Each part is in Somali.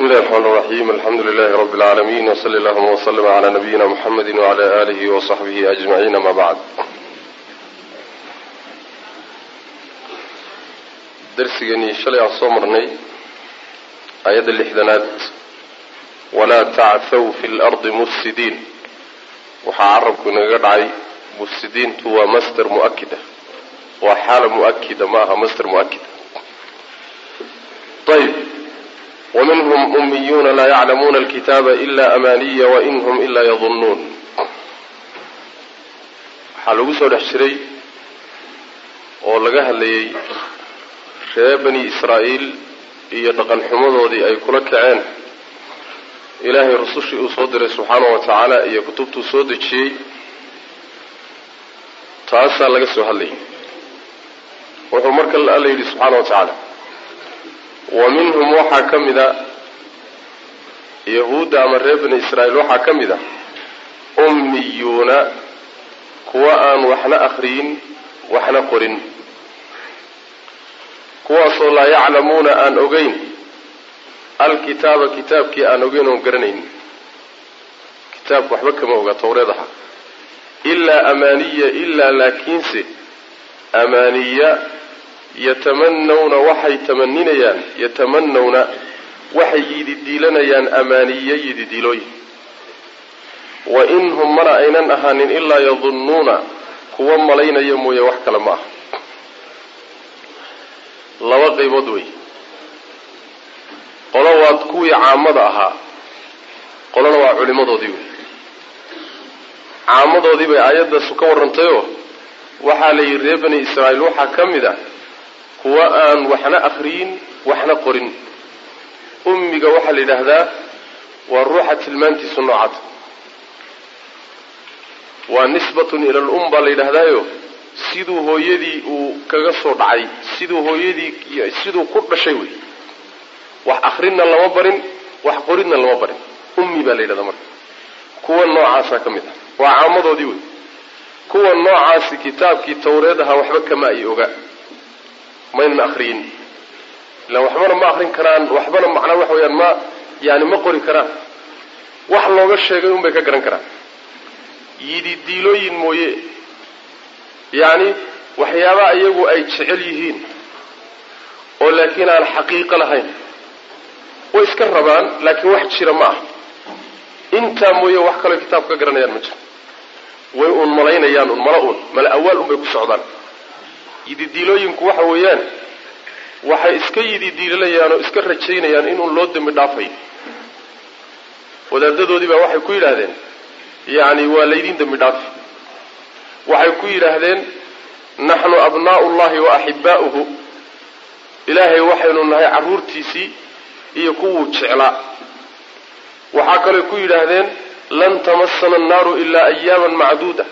بسم الله الرحمن الرحيم الحمد لله رب العالمين وصلى اللهم وسلم على نبينا محمد وعلى آله وصحبه أجمعين ما بعد درسigani shalay aan soo marnay aayadda lixdanaad walaa tacthaw fi lardi mufsidiin waxaa carabku inaga dhacay mufsidiintu waa master muakida waa xaala muakida ma aha master muakida ayb waminhum umiyuuna laa yaclamuuna alkitaaba ila amaaniya wain hum ilaa yadunnuun waxaa lagu soo dhex jiray oo laga hadlayay reer bani israa'iil iyo dhaqan xumadoodii ay kula kaceen ilaahay rusushii uu soo diray subxaanahu wa tacaala iyo kutubtuu soo dejiyey taasaa laga soo hadlayay wuxuu marka alla yidhi subxaana wa tacaala wa minhum waxaa ka mid a yahuudda ama reer bani israa'iil waxaa ka mid a ummiyuuna kuwa aan waxna akhriyin waxna qorin kuwaasoo laa yaclamuuna aan ogeyn alkitaaba kitaabkii aan ogeyn oon garanayn kitaabka waxba kama oga tawreed aha ilaa amaaniya ilaa laakiinse amaaniya yatamanawna waxay tamaninayaan yatamanawna waxay yididiilanayaan amaaniya yididiilooyin wa in hum mana aynan ahaanin ilaa yadunnuuna kuwa malaynaya mooye wax kale ma aha laba qaybood wey qolo waa kuwii caamada ahaa qolona waa culimadoodii wey caamadoodii bay aayaddaas ka warrantayoo waxaa la yidhi reer bani israa'iil waxaa ka mid a kuwa aan waxna akhriyin waxna qorin ummiga waxaa la yidhaahdaa waa ruuxa tilmaantiisu noocada waa nisbatun ila al um baa la yidhaahdaayo siduu hooyadii uu kaga soo dhacay siduu hooyadii siduu ku dhashay wey wax akrinna lama barin wax qoridna lama barin ummi baa la yidhahdaa marka kuwa noocaasaa ka mid ah waa caamadoodii wey kuwa noocaasi kitaabkii tawreed ahaa waxba kama ay oga maynan akriyin ilaan waxbana ma akrin karaan waxbana macnaa waxa weyaan ma yani ma qori karaan wax looga sheegay unbay ka garan karaan yididiilooyin mooye yacni waxyaabaha iyagu ay jecel yihiin oo laakiin aan xaqiiqo lahayn way iska rabaan laakiin wax jira ma ah intaa mooye wax kaloo kitaabka ka garanayaan ma jiro way uun malaynayaan un mala uun mala awaal un bay ku socdaan yididiilooyinku waxa weeyaan waxay iska yididiilanayaan oo iska rajaynayaan inuun loo dembi dhaafayo wadaadadoodii baa waxay ku yidhaahdeen yacni waa laydin dembi dhaafi waxay ku yidhaahdeen naxnu abnaa'u llahi wa axibaa'uhu ilaahay waxaynu nahay carruurtiisii iyo kuwuu jeclaa waxaa kaloo ku yidhaahdeen lan tamasana annaaru ilaa ayaaman macduuda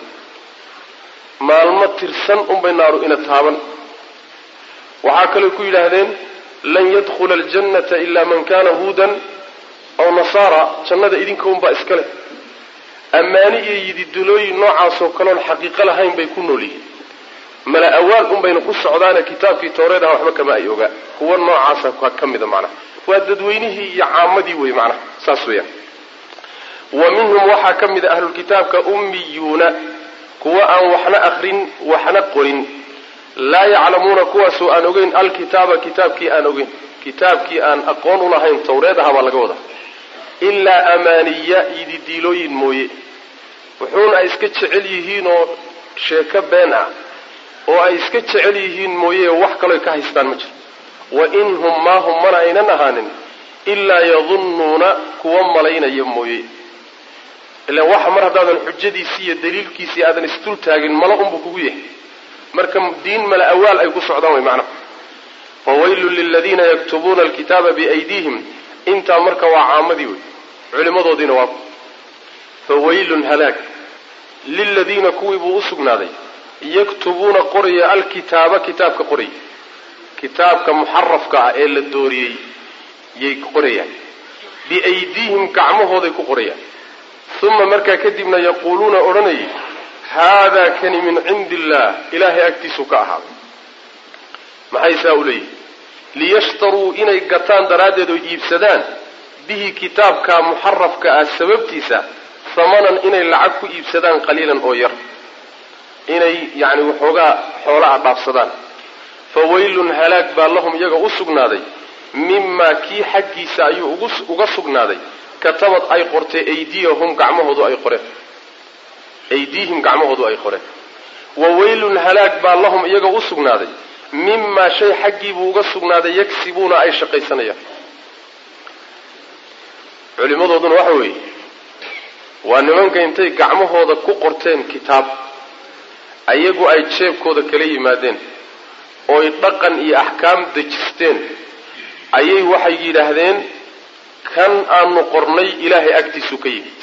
maalmo tirsan unbay naaru ina taaban waxaa kaloo ku yidhaahdeen lan yadkhula aljannata ilaa man kana huudan aw nasaara jannada idinka unbaa iska leh ammaani iyo yididilooyin noocaasoo kaloon xaqiiqo lahayn bay ku nool yihiin mala awaal un bayna ku socdaane kitaabkii tawreed aha waxba kama ay ogaa kuwa noocaasa ka mida macnaha waa dadweynihii iyo caamadii wey macnaha saas weeyaan wa minhum waxaa ka mid a ahlulkitaabka ummiyuuna kuwa aan waxna akrin waxna qorin laa yaclamuuna kuwaasoo aan ogeyn alkitaaba kitaabkii aan ogeyn kitaabkii aan aqoon ulahayn tawreed aha baa laga wadaa ilaa amaaniya yididiilooyin mooye wuxuuna ay iska jecel yihiin oo sheeko been ah oo ay iska jecel yihiin mooye wax kaloo ka haystaan ma jiro wa in hum maa hum mana aynan ahaanin ilaa yadunnuuna kuwa malaynaya mooye ilaan waxa mar haddaadan xujadiisii iyo daliilkiisii aadan isdul taagin mala unbu kugu yahay marka diin mala awaal ay ku socdaan way macnaha fawaylun liladiina yaktubuuna alkitaaba biaydiihim intaa marka waa caamadii wey culimadoodiina waa fawaylun halaag liladiina kuwii buu u sugnaaday yaktubuuna qoraya alkitaaba kitaabka qoraya kitaabka muxarafka ah ee la dooriyey yay qorayaan biaydiihim gacmahooday ku qorayaan uma markaa kadibna yaquuluuna odhanayay haadaa kani min cindi illaah ilaahay agtiisuu ka ahaaday maxay saa u leeyihin liyashtaruu inay gataan daraaddeed oo iibsadaan bihi kitaabka muxarafka ah sababtiisa hamanan inay lacag ku iibsadaan qaliilan oo yar inay yacni waxoogaa xoola a dhaafsadaan fa waylun halaag baa lahum iyaga u sugnaaday mimaa kii xaggiisa ayuu uga sugnaaday katabad ay qortay aydiyahum gacmahoodu ay qoreen aydiihim gacmahoodu ay qoreen wa waylun halaag baa lahum iyaga u sugnaaday mimaa shay xaggiibuu uga sugnaaday yagsibuuna ay shaqaysanayaan culimmadooduna waxa weeye waa nimanka intay gacmahooda ku qorteen kitaab ayagu ay jeebkooda kala yimaadeen ooy dhaqan iyo axkaam dejisteen ayay waxay yidhaahdeen kan aanu qornay ilaahay agtiisu ka yimid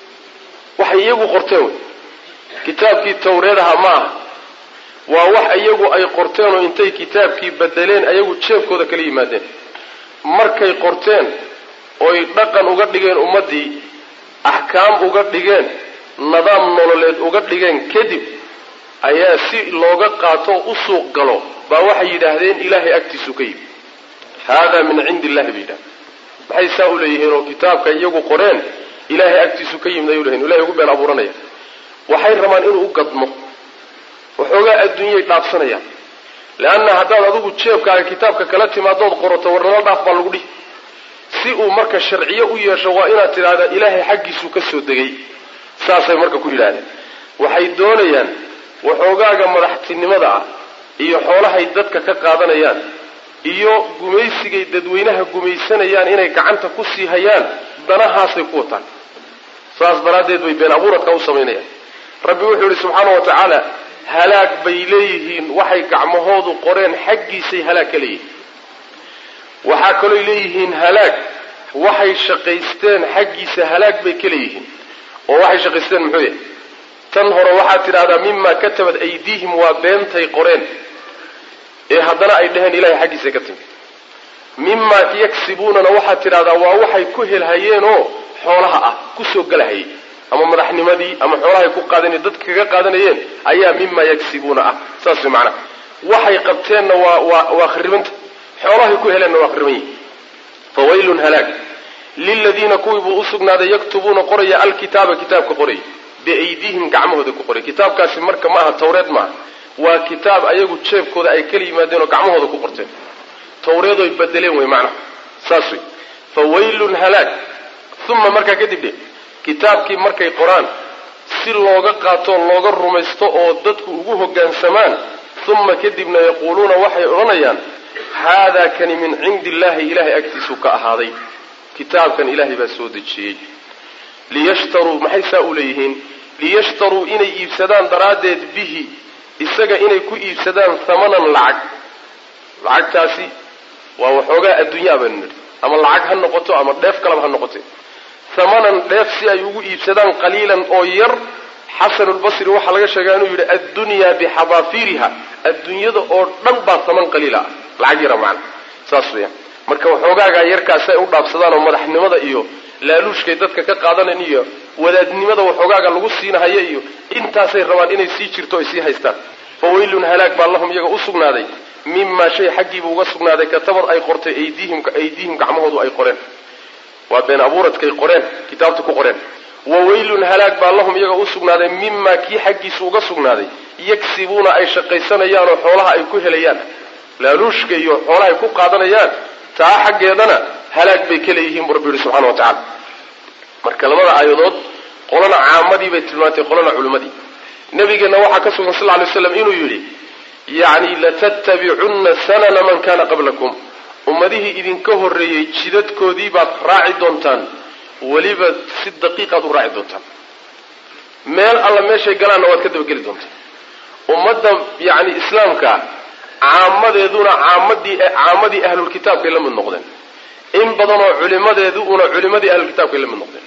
waxay iyagu qorteen wey kitaabkii tawreedaha ma aha waa wax iyagu ay qorteen oo intay kitaabkii bedeleen ayagu jeebkooda kala yimaadeen markay qorteen oy dhaqan uga dhigeen ummaddii axkaam uga dhigeen nidaam nololeed uga dhigeen kadib ayaa si looga qaato u suuq galo baa waxay yidhaahdeen ilaahay agtiisu ka yimid haadaa min cindi illahi bay yidhahdeen maxay saa u leeyihiin oo kitaabka iyagu qoreen ilaahay agtiisu ka yimid ayuu leeyihin ilahay ugu been abuuranaya waxay rabaan inuu u gadmo waxoogaa adduunyay dhaafsanayaan leanna haddaad adigu jeebkaaga kitaabka kala timaadood qorato warnala dhaaf baa lagu dhihi si uu marka sharciyo u yeesho waa inaad tidhaahdaa ilaahay xaggiisuu ka soo degay saasay marka ku yidhaahdeen waxay doonayaan waxoogaaga madaxtinimada ah iyo xoolahay dadka ka qaadanayaan iyo gumaysigay dadweynaha gumaysanayaan inay gacanta ku sii hayaan danahaasay ku wataan saas daraaddeed bay been abuuradka u samaynayaan rabbi wuxuu yidhi subxaana wa tacaala halaag bay leeyihiin waxay gacmahoodu qoreen xaggiisay halaag ka leeyihiin waxaa kalooy leeyihiin halaag waxay shaqaysteen xaggiisa halaag bay ka leeyihiin oo waxay shaqaysteen muxuu yahay tan hore waxaad tidhahdaa mimaa katabad aydiihim waa beentay qoreen ee haddana ay dheheen ilahay xaggiisa ka timid mimaa yaksibuunana waxaad tidhahdaa waa waxay ku helhayeenoo xoolaha ah kusoo galahayay ama madaxnimadii ama xoolahay ku qaadan dadka kaga qaadanayeen ayaa mimaa yaksibuuna ah saas way macnaha waxay qabteenna waa waa waa kharibanta xoolahay ku heleenna waa khariban yihin fa waylun halaag liladiina kuwii buu usugnaaday yaktubuuna qoraya alkitaaba kitaabka qoraya biaydihim gacmahooda ku qoray kitaabkaasi marka ma aha tawreed maaha waa kitaab ayagu jeebkooda ay kala yimaadeen oo gacmahooda ku qorteen tawreedoy bedeleen wey macnaha saas wey fa waylun halaag uma markaa kadib dhe kitaabkii markay qoraan si looga qaatoo looga rumaysto oo dadku ugu hoggaansamaan uma kadibna yaquuluuna waxay odhanayaan haadaa kani min cindi illahi ilahay agtiisuu ka ahaaday kitaabkan ilaahay baa soo dejiyey liyashtaruu maxay saa u leeyihiin liyashtaruu inay iibsadaan daraaddeed bihi isaga inay ku iibsadaan hamanan lacag lacagtaasi waa waxoogaa adduunyaa baynu nidhi ama lacag ha noqoto ama dheef kalaba ha noqote hamanan dheef si ay ugu iibsadaan qaliilan oo yar xasanulbasri waxaa laga sheegaa inuu yidhi addunyaa bixadaafiriha adduunyada oo dhan baa haman qaliila ah lacag yara macna saas weeyaan marka waxoogaagaa yarkaasi ay u dhaafsadaan oo madaxnimada iyo laaluushkay dadka ka qaadanan iyo wadaadnimada waxoogaaga lagu siinahaya iyo intaasay rabaan inay sii jirto ay sii haystaan fa waylun halaag baa lahum iyaga u sugnaaday mimaa shay xaggiiba uga sugnaaday katabad ay qortay aydiihim aydiihim gacmahoodu ay qoreen waa been abuuradkay qoreen kitaabta ku qoreen wa waylun halaag baa lahum iyaga u sugnaaday mimaa kii xaggiisu uga sugnaaday yagsibuuna ay shaqaysanayaan oo xoolaha ay ku helayaan laaluushka iyo xoolaha ay ku qaadanayaan taa xaggeedana halaag bay ka leeyihiin buu rabbi yihi subxana wa tacala marka labada aayadood qolana caamadii bay tilmaantay qolana culimmadii nabigeenna waxaa ka sugan sal ly slam inuu yidhi yacni latattabicunna sanana man kana qablakum ummadihii idinka horreeyey jidadkoodii baad raaci doontaan weliba si daqiiqaad u raaci doontaan meel alla meeshay galaanna waad ka dabageli doontaan ummadda yacni islaamka caamadeeduna caamadii caamadii ahlulkitaabkay la mid noqdeen in badanoo culimadeeduna culimadii ahlulkitaabkay la mid noqdeen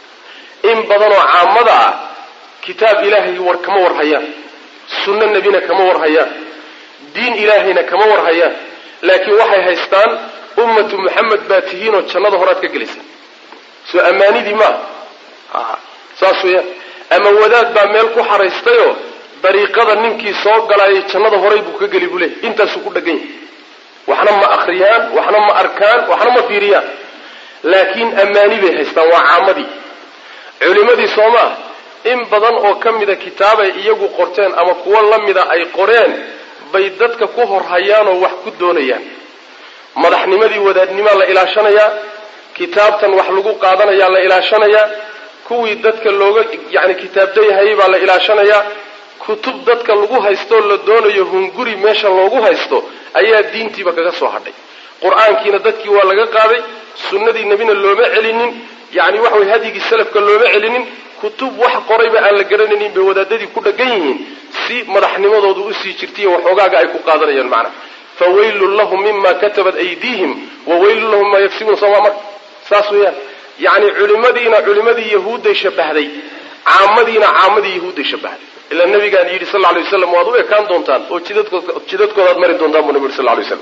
in badanoo caamada ah kitaab ilaahay war kama war hayaan sunno nebina kama war hayaan diin ilaahayna kama war hayaan laakiin waxay haystaan ummatu muxamed baa tihiinoo jannada horaad ka gelaysa soo ammaanidii maaha saas weeyaan ama wadaad baa meel ku xaraystayoo dariiqada ninkii soo galaayay jannada horay buu ka geli buu leey intaasuu ku dhagan yahay waxna ma akhriyaan waxna ma arkaan waxna ma fiiriyaan laakiin ammaani bay haystaan waa caamadii culimadii soomaa in badan oo ka mida kitaabay iyagu qorteen ama kuwo la mida ay qoreen bay dadka ku horhayaanoo wax ku doonayaan madaxnimadii wadaadnimaa la ilaashanayaa kitaabtan wax lagu qaadanayaa la ilaashanayaa kuwii dadka looga yacni kitaabdayhayay baa la ilaashanayaa kutub dadka lagu haystoo la doonayo hunguri meesha loogu haysto ayaa diintiiba kaga soo hadhay qur-aankiina dadkii waa laga qaaday sunnadii nebina looma celinin yacni waxa way hadyigii salafka looma celinin kutub wax qorayba aan la garanaynin bay wadaadadii ku dhagan yihiin si madaxnimadoodu usii jirtaiyo waxoogaaga ay ku qaadanayaan macnaha fawaylun lahum mima katabat aydiihim wa waylun lahum maa yagsibuun sooma marka saas weeyaan yacni culimadiina culimadii yahuudday shabahday caamadiina caamadii yahuudday shabahday ilaa nabigaan yidhi sal lay waslam waad u ekaan doontaan oo jidadkoodaad mari doontaan buu nabi yuri sal lay slam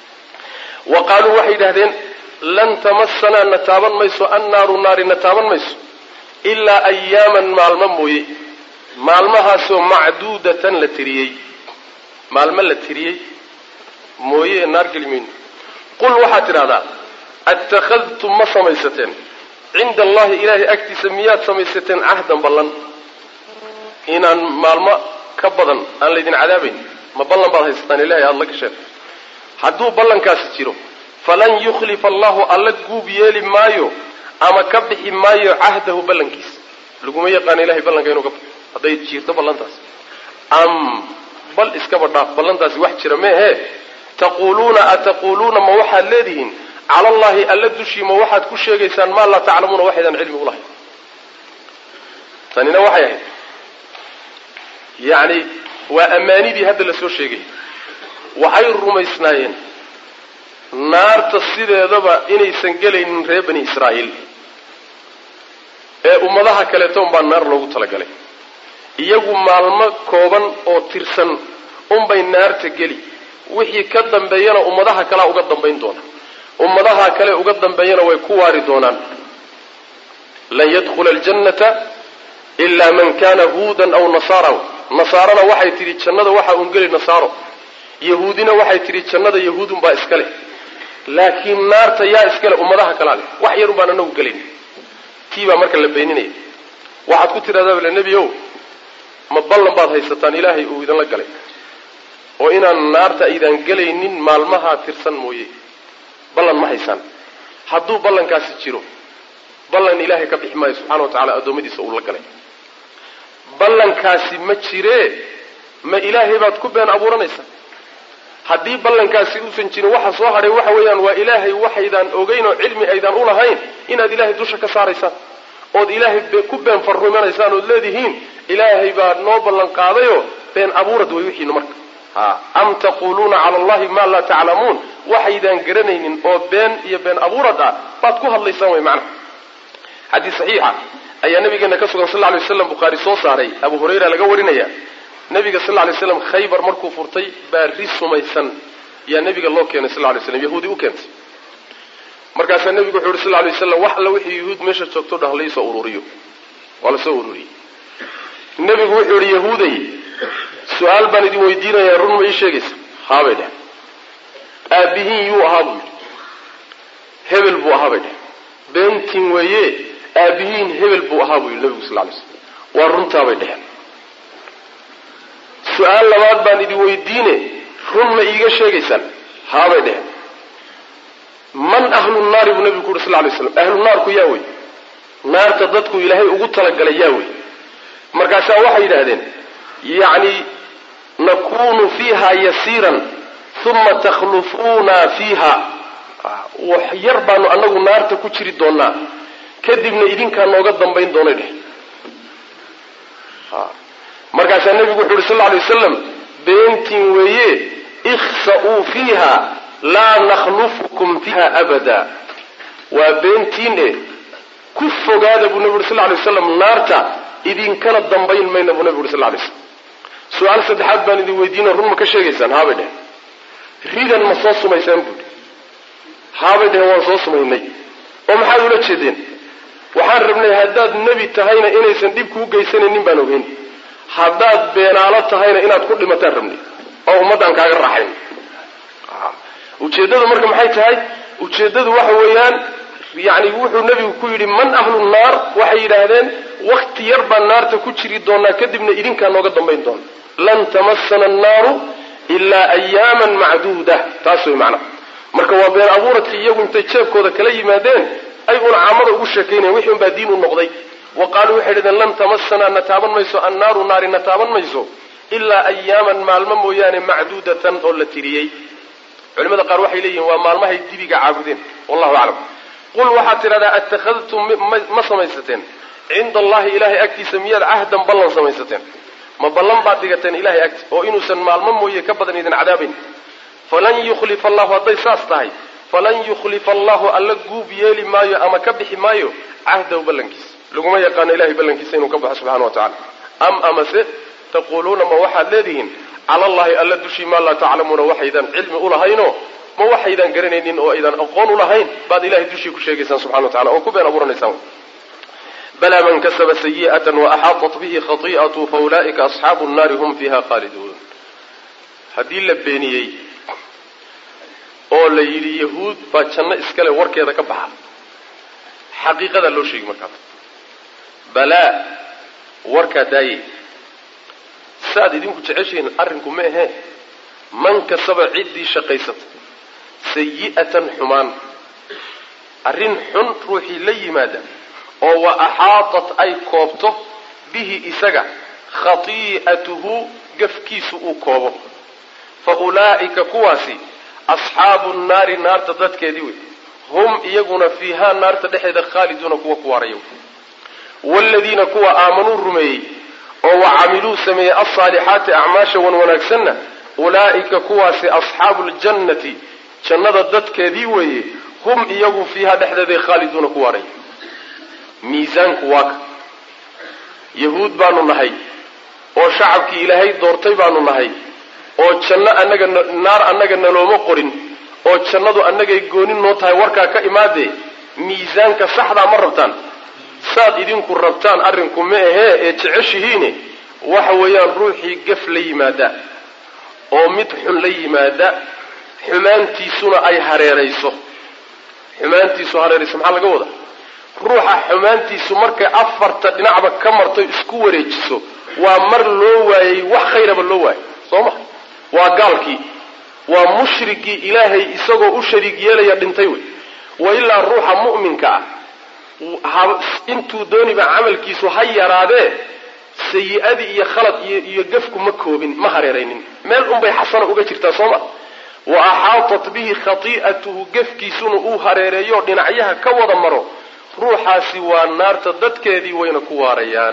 wa qaaluu waxay yidhahdeen lan tamasanaa na taaban mayso annaaru naari na taaban mayso ilaa ayaaman maalmo mooye maalmahaasoo macduudatan la tiriyey maalmo la tiriyey mooye ee naar geli mayno qul waxaad tidhahdaa attakhadtum ma samaysateen cinda allahi ilaahay agtiisa miyaad samaysateen cahdan ballan inaan maalmo ka badan aan laydin cadaabayn ma ballan baad haysataan ilahay aada la gasheen hadduu ballankaasi jiro falan yukhlifa allahu alla guub yeeli maayo ama ka bixi maayo cahdahu ballankiisa laguma yaqaano ilahay ballanka inuu ka baxo hadday jirto ballantaas am bal iskaba dhaaf ballantaasi wax jira meehe taquuluuna ataquuluuna ma waxaad leedihiin cala allahi alla dushii ma waxaad ku sheegaysaan maa laa taclamuuna waxaydaan cilmi ulahayn tanina waxay ahayd yacni waa ammaanidii hadda la soo sheegay waxay rumaysnaayeen naarta sideedaba inaysan gelaynin reer bani israa'iil ee ummadaha kaleeto unbaa naar loogu talagalay iyagu maalmo kooban oo tirsan unbay naarta geli wixii ka dambeeyana ummadaha kalea uga dambayn doona ummadaha kale uga dambeeyana way ku waari doonaan lan yadkhula aljannata ilaa man kana huudan aw nasaara nasaarana waxay tidhi jannada waxaa un geli nasaaro yahuudina waxay tidhi jannada yahuudunbaa iska leh laakiin naarta yaa iska leh ummadaha kalaa leh wax yarun baan anagu gelayn tii baa marka la beeninaya waxaad ku tidhahdaa bale nebi ow ma ballan baad haysataan ilaahay uu idinla galay oo inaan naarta aydaan gelaynin maalmahaa tirsan mooye ballan ma haysaan hadduu ballankaasi jiro ballan ilaahay ka bixi maayo subxana wa tacala addoommadiisa uu la galay ballankaasi ma jiree ma ilaahay baad ku been abuuranaysaa haddii ballankaasi uusan jirin waxa soo hadhay waxa weeyaan waa ilaahay waxaydaan ogeyn oo cilmi aydaan u lahayn inaad ilaahay dusha ka saaraysaan ood ilaahay ku been farrumanaysaan ood leedihiin ilaahay baa noo ballan qaadayoo been abuurad way wixiina marka am taquluuna cala allahi maa laa taclamuun waxaydaan garanaynin oo been iyo been abuurad ah baad ku hadlaysaan way macnaha xadiis saxiixa ayaa nabigeena ka sugan sal ly waslam bukhaari soo saaray abu hurayra laga warinaya nabiga sal lay slam khaybar markuu furtay baa ri sumaysan yaa nabiga loo keenay sal lay slam yahuudi u keentay markaasaa nabigu wuxu yuri sal lay waslam wax alla wixii yahuud meesha joogto dhah laisoo ururiyo waa lasoo ururiyey nabigu wuxuu yihi yahuuday su-aal baan idin weydiinayaa run ma ii sheegaysa haabay dheh aabihiin yuu ahaa buu yidhi hebel buu ahaa bay dheh beentin weeye aabihiin hebel buu ahaa buu yidhi nabigu sal lay slam waa runtaabay dheheen su-aal labaad baan idin weydiine run ma iiga sheegaysaan haabay dheheen man ahlu naari buu nabigu ku yuri sal lay slam ahlu naarku yaa wey naarta dadku ilaahay ugu talagalay yaa wey markaasaa waxay yidhaahdeen yacni nakunu fiiha yasiiran uma takhlufuuna fiiha wax yar baanu anagu naarta ku jiri doonaa kadibna idinkaa nooga dambayn doonay dheh markaasaa nebigu wuxu uhi sal lay wasalam beentiin weeye ikhsa'uu fiiha laa nakhlufukum fiiha abada waa beentiin e ku fogaada buu nebigu uri sal lay waslam naarta idinkana dambayn mayna buu nebigu uri sal lay slam su-aal saddexaad baan idin weydiina run ma ka sheegaysaan haabay dhehen ridan ma soo sumaysaan buuhi haabay dhehen waan soo sumaynay oo maxaad ula jeedeen waxaan rabnay haddaad nebi tahayna inaysan dhib kuu geysanaynin baan ogeyn haddaad beenaalo tahayna inaad ku dhimataan rabnay oo ummaddaan kaaga raaxayn ujeeddadu marka maxay tahay ujeeddadu waxa weeyaan yani wuxuu nebigu ku yidhi man ahlu naar waxay yidhaahdeen wakti yar baan naarta ku jiri doonaa kadibna idinkaa nooga dambayn doona lan tamasana annaaru ilaa ayaaman macduuda taas way macnaha marka waa been abuuradkii iyagu intay jeebkooda kala yimaadeen ay una caamada ugu sheekaynayan wixii unbaa diin u noqday wa qaaluu waxay dhahdeen lan tamasanaa na taaban mayso annaaru naari na taaban mayso ilaa ayaaman maalmo mooyaane macduudatan oo la tiriyey culimada qaar waxay leeyihiin waa maalmahay dibiga caabudeen wallahu aclam qul waxaad tidhahdaa attakhadtum ma samaysateen cinda allahi ilahay agtiisa miyaad cahdan ballan samaysateen ma ballan baad dhigateen ilahay agti oo inuusan maalmo mooye ka badan idin cadaabayn falan yukhlifa allahu hadday saas tahay falan yukhlifa allahu alla guub yeeli maayo ama ka bixi maayo cahdahu ballankiisa laguma yaqaano ilahay ballankiisa inuu ka baxo subxana wa tacala am amase taquuluuna ma waxaad leedihiin cala allahi alla dushii maa laa taclamuuna waxaydan cilmi ulahaynoo ma waxaydan garanaynin oo aydan aqoon ulahayn baad ilahay dushii ku sheegaysaan subxana wa tacala oo ku been abuuranaysaan balaa man kasaba sayi'atan waaxaaطat bihi khati'atu faulaa'ika asxaabu nnaari hum fiiha khaaliduun haddii la beeniyey oo la yidhi yahuud baa janno iskale warkeeda ka baxa xaqiiqadaa loo sheegi markaas balaa warkaa daaye saaad idinku jeceshihiin arrinku ma ahee man kasaba ciddii shaqaysata sayi'atan xumaan arrin xun ruuxii la yimaada oo wa axaatat ay koobto bihi isaga khati'atuhu gafkiisu uu koobo fa ulaa'ika kuwaasi asxaabu nnaari naarta dadkeedii wey hum iyaguna fiihaa naarta dhexeeda khaaliduuna kuwa ku waaraya waaladiina kuwa aamanuu rumeeyey oo wa camiluu sameeyey alsaalixaati acmaasha wan wanaagsanna ulaa'ika kuwaasi asxaabu ljannati jannada dadkeedii weeye hum iyagu fiihaa dhexdeeday khaaliduuna ku waaraya miisaanku waa ka yahuud baanu nahay oo shacabkii ilaahay doortay baanu nahay oo janno annaga naar annaga nalooma qorin oo jannadu annagay goonin noo tahay warkaa ka imaadee miisaanka saxdaa ma rabtaan saad idinku rabtaan arrinku ma ahee ee jeceshihiine waxa weeyaan ruuxii gaf la yimaada oo mid xun la yimaada xumaantiisuna ay hareerayso xumaantiisu hareerayso maxaa laga wadaa ruuxa xumaantiisu markay afarta dhinacba ka marto isku wareejiso waa mar loo waayey wax khayraba loo waayay soo ma waa gaalkii waa mushrikii ilaahay isagoo u shariig yeelaya dhintay wey wa ilaa ruuxa mu'minka ah intuu dooniba camalkiisu ha yaraadee sayi-adii iyo khalad iyo gafku ma koobin ma hareeraynin meel unbay xasana uga jirtaa soo ma wa axaatat bihi khati'atuhu gafkiisuna uu hareereeyo dhinacyaha ka wada maro ruuxaasi waa naarta dadkeedii wayna ku waarayaan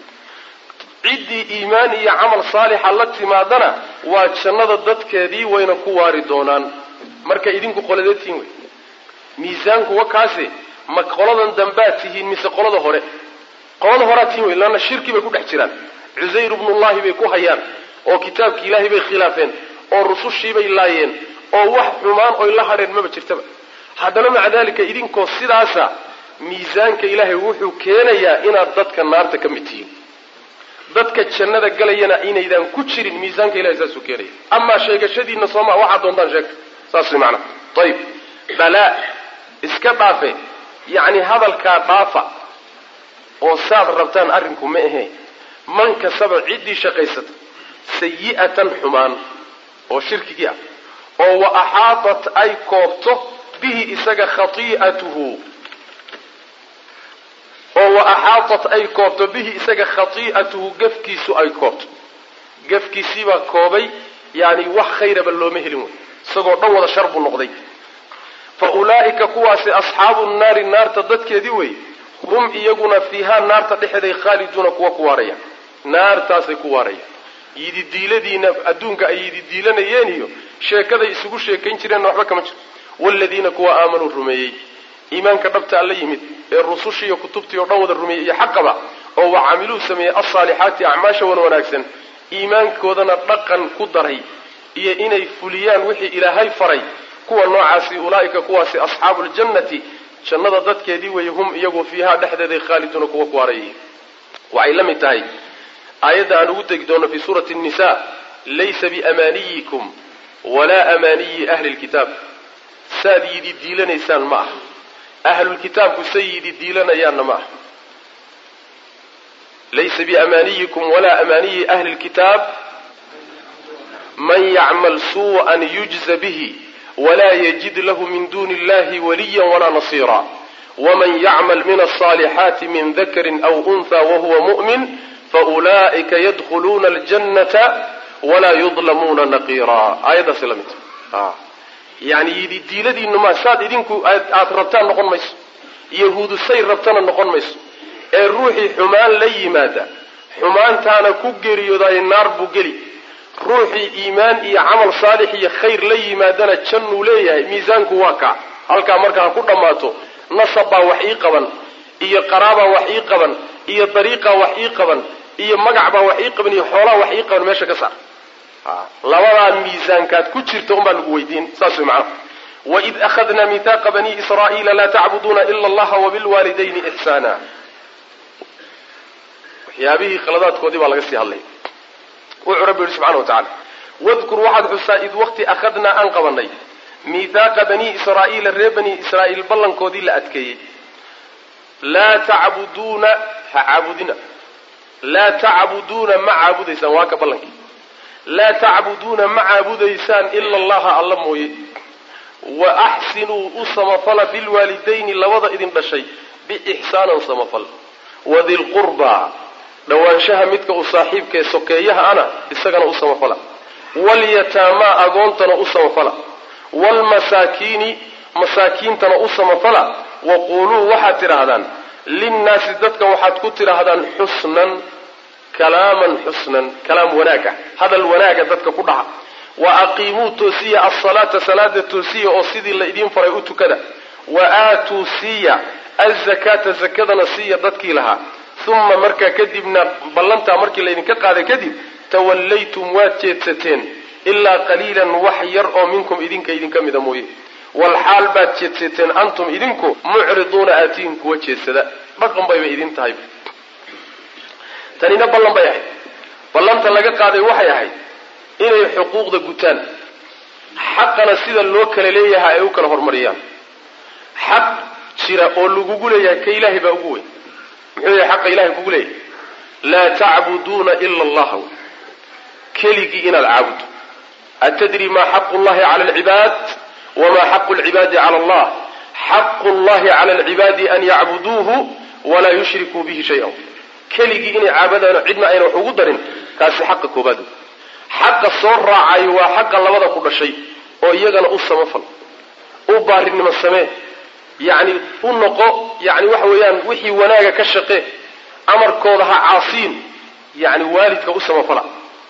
ciddii iimaan iyo camal saalixa la timaadana waa jannada dadkeedii wayna ku waari doonaan marka idinku qoladeedtiin wey miisaanku wa kaase ma qoladan dambaad tihiin mise qolada hore qolada horaad tihiin wey laanna shirki bay ku dhex jiraan cusayr ibnullahi bay ku hayaan oo kitaabkii ilaahay bay khilaafeen oo rusushiibay laayeen oo wax xumaan oy la hadheen maba jirtaba haddana maca dalika idinkoo sidaasa miisaanka ilaahay wuxuu keenayaa inaad dadka naarta ka mid tihiin dadka jannada galayana inaydaan ku jirin miisaanka ilahay saasuu keenaya amaa sheegashadiina sooma waxaad doontaan sheegta saas way macnaha ayib balaa iska dhaafe yacni hadalkaa dhaafa oo saad rabtaan arrinku ma ahee man kasaba ciddii shaqaysata sayi'atan xumaan oo shirkigii ah oo wa axaatat ay koobto bihi isaga khati'atuhu oo wa axaatat ay koobto bihi isaga khati'atuhu gafkiisu ay koobto gafkiisiibaa koobay yani wax khayraba looma helin wey isagoo dhan wada shar buu noqday fa ulaa'ika kuwaasi asxaabu nnaari naarta dadkeedii wey hum iyaguna fiihaa naarta dhexeeday khaaliduuna kuwa ku waaraya naartaasay ku waaraya yididiiladiina adduunka ay yididiilanayeen iyo sheekaday isugu sheekayn jireenna waxba kama jiro waaladiina kuwa aamanuu rumeeyey iimaanka dhabta alla yimid ee rusushii iyo kutubtii oo dhan wada rumeeyey iyo xaqaba oo wa camiluu sameeyey alsaalixaati acmaasha wan wanaagsan iimaankoodana dhaqan ku daray iyo inay fuliyaan wixii ilaahay faray kuwa noocaasi ulaa'ika kuwaasi asxaabu ljannati jannada dadkeedii weeye hum iyagu fiihaa dhexdeeday khaaliduuna kuwa ku waarayay waxay la mid tahay aayadda aan ugu tegi doono fi suurati nisa laysa biamaaniyikum walaa amaaniyi ahli lkitaab saad yidi diilanaysaan ma aha ahlulkitaabku sayidi diilanayaanna ma aha laysa biamaaniyikum walaa amaaniyi ahli lkitaab man yacmal suu'an yujza bihi walaa yajid lahu min duni illahi waliya walaa nasiira waman yacmal min alصaalixaati min dakarin aw unha wahuwa mu'min faulaa'ika yadkhuluuna aljannata walaa yudlamuuna naqiira aayaddaasi la mid yani yidi diiladiinu ma saad idinku aada rabtaan noqon mayso yahuudu say rabtana noqon mayso ee ruuxii xumaan la yimaada xumaantaana ku geeriyoodaay naar buu geli ruuxii iimaan iyo camal saalix iyo khayr la yimaadana jannuu leeyahay miisaanku waa kaa halkaa markaa ku dhammaato nasab baa wax ii qaban iyo qaraabaa wax ii qaban iyo dariiqaa wax ii qaban iyo magac baa wax ii qaban iyo xoolaa wax ii qaban meesha ka saar labadaa miisaankaad ku jirta unbaa lagu weydiin saas way macnaha waid akhadnaa mihaaqa bani israa'iila laa tacbuduuna ila allaha wabilwaalidayni ixsaana waxyaabihii khaladaadkoodii baa laga sii hadlaya wuxuu rabbi yihi subxana wa tacala wadkur waxaad xusaa id waqti akhadnaa aan qabanay mihaaqa bani israa'iila reer bani israa'iil ballankoodii la adkeeyey laa tacbuduuna ha caabudina laa tacbuduuna ma caabudaysaan waa ka ballankii laa tacbuduuna ma caabudaysaan ila allaha alla mooye wa axsinuu u samafala bilwaalidayni labada idin dhashay biixsaanan samafal wadilqurbaa dhowaanshaha midka u saaxiibkaee sokeeyaha ana isagana u samafala walyataamaa agoontana u samafala waalmasaakiini masaakiintana u samafala waquuluu waxaad tidhaahdaan linnaasi dadka waxaad ku tidhaahdaan xusnan kalaaman xusnan kalaam wanaaga hadal wanaaga dadka ku dhaca wa aqiimuu toosiya alsalaata salaada toosiya oo sidii la idiin faray u tukada wa aatuu siiya azakaata zakadana siiya dadkii lahaa uma markaa kadibna ballantaa markii laydinka qaaday kadib tawallaytum waad jeedsateen ilaa qaliilan wax yar oo minkum idinka idinka mida mooye walxaal baad jeedsateen antum idinku mucriduuna aatiin kuwa jeedsada dhaqan bayba idin tahay tanina ballan bay ahayd ballanta laga qaaday waxay ahayd inay xuquuqda gutaan xaqana sida loo kala leeyahay ay u kala hormariyaan xaq jira oo lagugu leeyahay ka ilaahay baa ugu weyn muxuu yahay xaqa ilahay kugu leeyahay laa tacbuduuna ila allaha keligii inaad caabuddo atadri maa xaqu llahi cala alcibaad wamaa xaqu lcibaadi cala allah xaqu llahi cala alcibaadi an yacbuduuhu walaa yushrikuu bihi shay-an keligii inay caabadaano cidna ayna wax ugu darin kaasi xaqa koobaad xaqa soo raacayo waa xaqa labada ku dhashay oo iyagana u samafal u baarinimo samee yacni u noqo yani waxa weeyaan wixii wanaaga ka shaqe amarkooda ha caasiin yani waalidka u samafala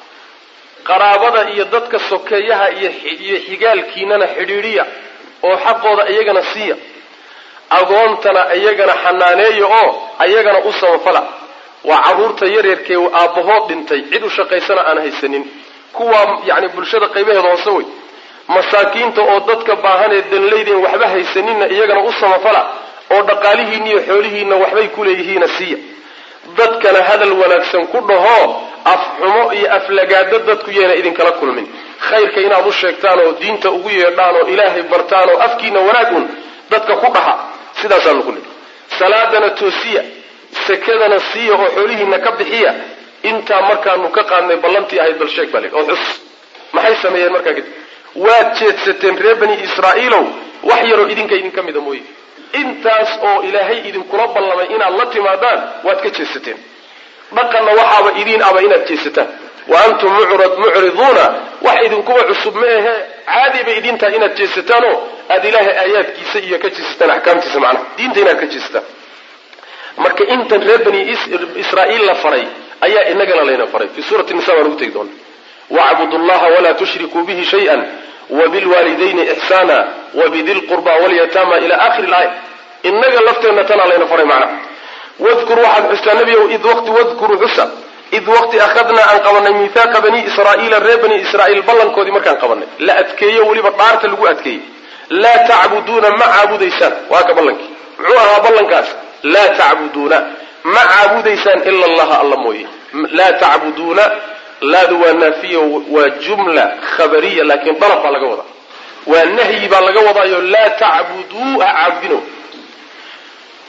qaraabada iyo dadka sokeeyaha iyo iyo xigaalkiinana xidhiidhiya oo xaqooda iyagana siiya agoontana iyagana xanaaneeya oo ayagana u samafala waa carruurta yaryarkee aabbahood dhintay cid u shaqaysana aan haysanin kuwaa yani bulshada qaybaheeda hoose wey masaakiinta oo dadka baahan ee danlaydeen waxba haysaninna iyagana u samafala oo dhaqaalihiinna iyo xoolihiinna waxbay ku leeyihiina siiya dadkana hadal wanaagsan ku dhaho afxumo iyo aflagaado dadku yeena idinkala kulmin khayrka inaad u sheegtaan oo diinta ugu yeedhaan oo ilaahay bartaan oo afkiina wanaag un dadka ku dhaha sidaasaanu ku leehay salaadana toosiya sakadana siiya oo xoolihiina ka bixiya intaa markaanu ka qaadnay ballantii ahayd bal sheeg baa le oo xus maxay sameeyeen markaa kadib waad jeedsateen reer bani israa'iilow wax yaroo idinka idinka mida mooye intaas oo ilaahay idinkula ballamay inaad la timaadaan waad ka jeedsateen dhaqanna waxaaba idiin aba inaad jeedsataan wa antum mucriduuna wax idinkuba cusub ma ahe caadi bay idin tahay inaad jeedsataanoo aada ilaahay aayaadkiisa iyo ka jeedsataan axkaamtiisa macnaha diinta inaad ka jeedsataan marka intan reer bani israa'iil la faray ayaa inagana layna faray fii suurati nisa baan ugu tegi doona wacbudu llaha walaa tushrikuu bihi shay-an wabilwaalidayni ixsaana wabidi lqurba walyataama ila akhiri laaya inaga lafteenna tanaa layna faray macnaha wadkur waxaad xustaa nebigow id waqti wadkuruu xusa id waqti akhadnaa aan qabanay mihaaqa bani israa'iila reer bani israa'iil ballankoodii markaan qabanay la adkeeyo weliba dhaarta lagu adkeeyey laa tacbuduuna ma caabudaysaan waa ka ballankii muxuu ahaa ballankaas laa tacbuduuna ma caabudaysaan ila allaha alla mooye laa tacbuduuna laadu waa naafiya waa jumla khabariya laakiin dalab baa laga wadaa waa nahyi baa laga wadaayo laa tacbuduu ha caabudino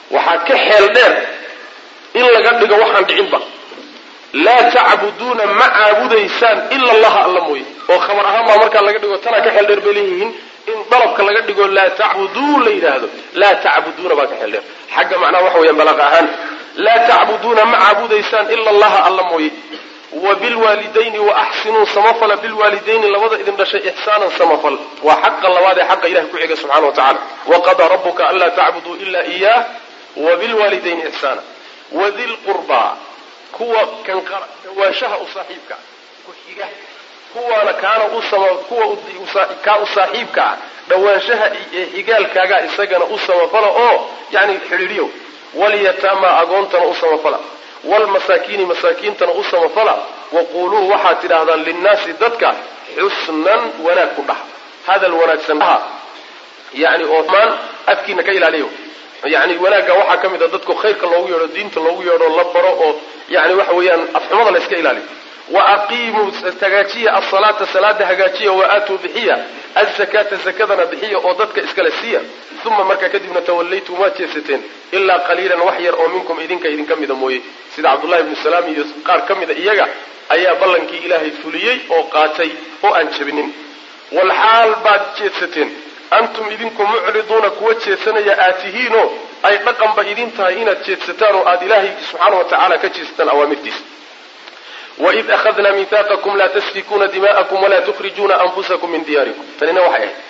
waxaa ka xeel dheer in laga dhigo waxaan dhicinba laa tacbuduuna ma caabudaysaan ila allaha alla mooye oo khabar ahaan baa markaa laga dhigo tanaa ka xeel dheer bay leeyihiin in dalabka laga dhigo laa tacbuduu la yidhaahdo laa tacbuduuna baa ka xeel dheer xagga macnaha waxa weeyaan balaaqa ahaan laa tacbuduuna ma caabudaysaan ila allaha alla mooye wa bilwaalidayni waaxsinuu samafala bilwaalidayni labada idin dhashay ixsaanan samafal waa xaqa labaad ee xaqa ilahay ku xiga subxana wa tacala waqadaa rabuka anlaa tacbuduu ila iyaah wa bilwaalidayni ixsaana wadi lqurbaa kuwa kan dhawaanshaha u saaxiibka ku xiga kuwaana kaana kuwa kaa u saaxiibka ah dhawaanshaha ee xigaalkaaga isagana u samafala oo yani xidhiidhiyo walyataama agoontana u samafala wlmasaakiini masaakiintana u samafala waquuluu waxaad tidhaahdaan linnaasi dadka xusnan wanaag ku dhaha hadal wanaagsan dhaha yani oo maan afkiina ka ilaaliyo yani wanaagga waxaa ka mid a dadku khayrka loogu yeedho diinta loogu yeedho la baro oo yani waxa weeyaan afxumada la iska ilaaliyo wa aqiimuu hagaajiya asalaata salaada hagaajiya wa aatuu bixiya azakaata zakadana bixiya oo dadka iskale siiya uma markaa kadibna tawallaytum waad jeesateen ilaa qaliilan wax yar oo minkum idinka idinka mida mooye sida cabdullahi ibnu salaam iyo qaar ka mida iyaga ayaa ballankii ilaahay fuliyey oo qaatay oo aan jebinin walxaal baad jeedsateen antum idinku mucriduuna kuwa jeedsanaya aad tihiinoo ay dhaqanba idin tahay inaad jeedsataan oo aada ilaahay subxaana wa tacaala ka jeedsataan awaamirtiisa waid akhadnaa mihaaqakum laa tasfikuuna dima'akum walaa tukhrijuuna anfusakum min diyaarikum tanina waxay ahayd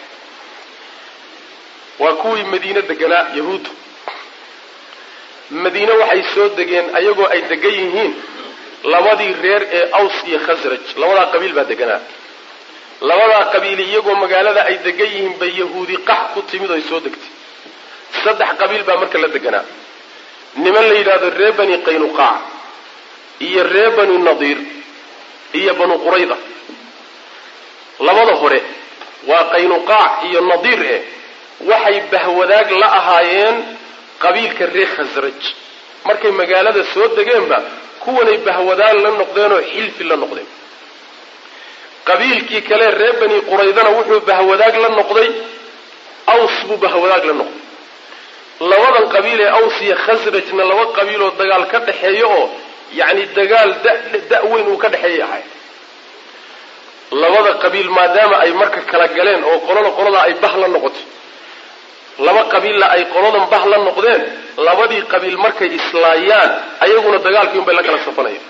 waa kuwii madiine deganaa yahuuddu madiine waxay soo degeen ayagoo ay degan yihiin labadii reer ee aws iyo khasraj labadaa qabiil baa deganaa labadaa qabiili iyagoo magaalada ay degan yihiin bay yahuudi qax ku timid oy soo degtay saddex qabiil baa marka la deganaa niman la yidhaahdo reer bani qaynuqaac iyo reer bani nadiir iyo banu qurayda labada hore waa qaynuqaac iyo nadiir eh waxay bahwadaag la ahaayeen qabiilka reer khasraj markay magaalada soo degeenba kuwanay bahwadaag la noqdeenoo xilfi la noqdeen qabiilkii kale reer bani quraydana wuxuu bahwadaag la noqday aws buu bahwadaag la noqday labadan qabiil ee aws iyo khasrajna laba qabiiloo dagaal ka dhexeeya oo yacni dagaal da weyn uu ka dhexeeyay ahay labada qabiil maadaama ay marka kala galeen oo qolada qoladaa ay bah la noqotay laba qabiilla ay qoladan bah la noqdeen labadii qabiil markay islaayaan ayaguna dagaalkii unbay la kala safanayaan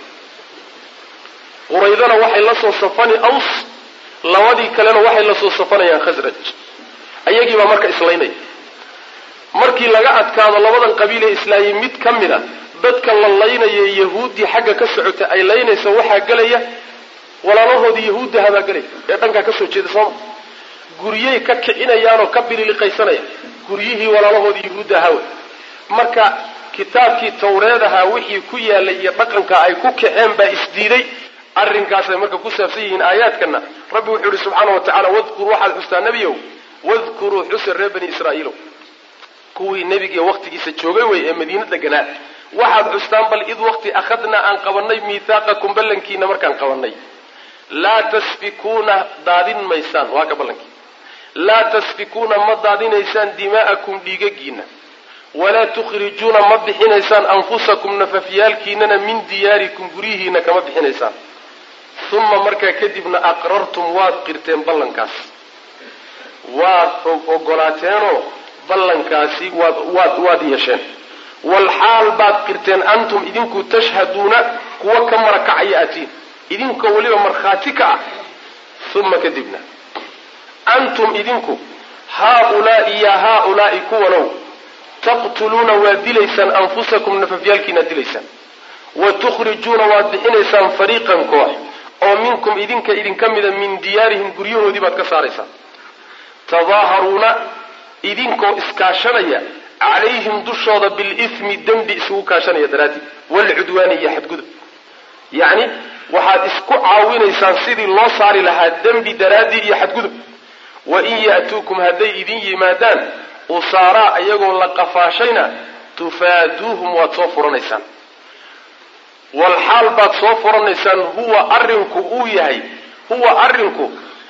quraydana waxay la soo safani aws labadii kalena waxay la soo safanayaan khasraj ayagiibaa marka islaynaya markii laga adkaado labadan qabiil ee islaayay mid ka mid a dadka la laynaya yahuuddii xagga ka socota ay laynaysa waxaa gelaya walaalahoodii yahuuddahabaa gelaya ee dhankaa kasoo jeeda sooma guryay ka kicinayaanoo ka bililiqaysanaya guryihii walaalahoodii yahuudda ahawe marka kitaabkii tawreed ahaa wixii ku yaalay iyo dhaqanka ay ku kaceen baa isdiiday arrinkaasay marka ku saabsan yihiin aayaadkana rabbi wuxuu yihi subxaana wa tacala wadkur waxaad xustaa nebiyow wadkuruu xusa reer bani israa'iilow kuwii nebiga waqtigiisa joogay wey ee madiina deganaa waxaad xustaan bal id waqti akhadnaa aan qabanay miithaaqakum ballankiina markaan qabanay laa tasfikuuna daadin maysaan waa ka ballankii laa tasfikuuna ma daadinaysaan dimaa'akum dhiigagiina walaa tukhrijuuna ma bixinaysaan anfusakum nafafyaalkiinana min diyaarikum guryihiina kama bixinaysaan uma markaa kadibna aqrartum waad qirteen ballankaas waad ogolaateenoo ballankaasi waad waad waad yeesheen walxaal baad qirteen antum idinku tashhaduuna kuwa ka marakacaya atiin idinkoo weliba markhaati ka ah uma kadibna antum idinku haaulaai ya haaulaai kuwanow taqtuluuna waad dilaysaan anfusakum nafafyaalkiinaad dilaysaan wa tukhrijuuna waad bixinaysaan fariiqan koox oo minkum idinka idinka mida min diyaarihim guryahoodii baad ka saaraysaan tadaaharuuna idinkoo iskaashanaya calayhim dushooda bilithmi dembi isugu kaashanaya daraadii walcudwaani iyo xadgudub yacni waxaad isku caawinaysaan sidii loo saari lahaa dembi daraaddii iyo xadgudub wa in ya'tuukum hadday idin yimaadaan usaaraa iyagoo la qafaashayna tufaaduuhum waad soo furanaysaan walxaal baad soo furanaysaan huwa arrinku uu yahay huwa arrinku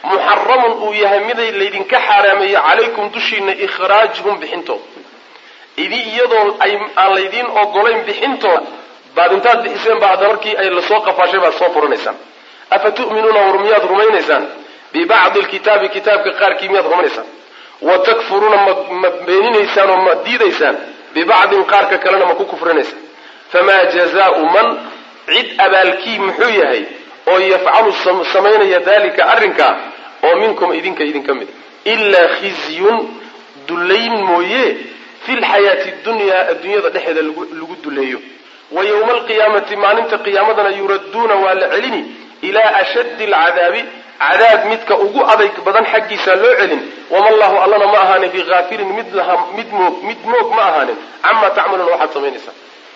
muxaramun uu yahay miday laydinka xaaraameeyey calaykum dushiina ikhraajuhum bixintooda idi iyadoo ay aan laydiin ogolayn bixintooda baad intaad bixiseen ba hadda markii ay lasoo qafaashay baad soo furanaysaan afa tu'minuuna war miyaad rumaynaysaan bibacdi lkitaabi kitaabka qaarkii miyaad rumaynaysaan wa takfuruuna ma ma beeninaysaan oo ma diidaysaan bibacdin qaarka kalena ma ku kufrinaysaan famaa jazaau man cid abaalkii muxuu yahay oo yafcalu samaynaya dalika arrinkaa oo minkum idinka idinka mid ilaa khizyun dullayn mooye fi lxayaati dunyaa adduunyada dhexeeda lagu duleeyo wa yowma alqiyaamati maalinta qiyaamadana yuradduuna waa la celini ilaa ashaddi alcadaabi cadaab midka ugu adayg badan xaggiisa loo celin wama llahu allana ma ahaanin bikaafirin mid mid moog mid moog ma ahaanin camaa tacmaluuna waxaad samaynaysaa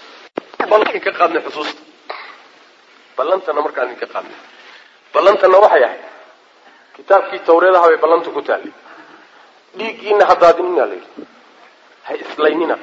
ka qaadnay xusuusta ballantana markaan idinka qaadnay ballantana waxay ahayd kitaabkii tawreedaha bay ballantu ku taallay dhiiggiina hadaadinina la yidhi ha islaynina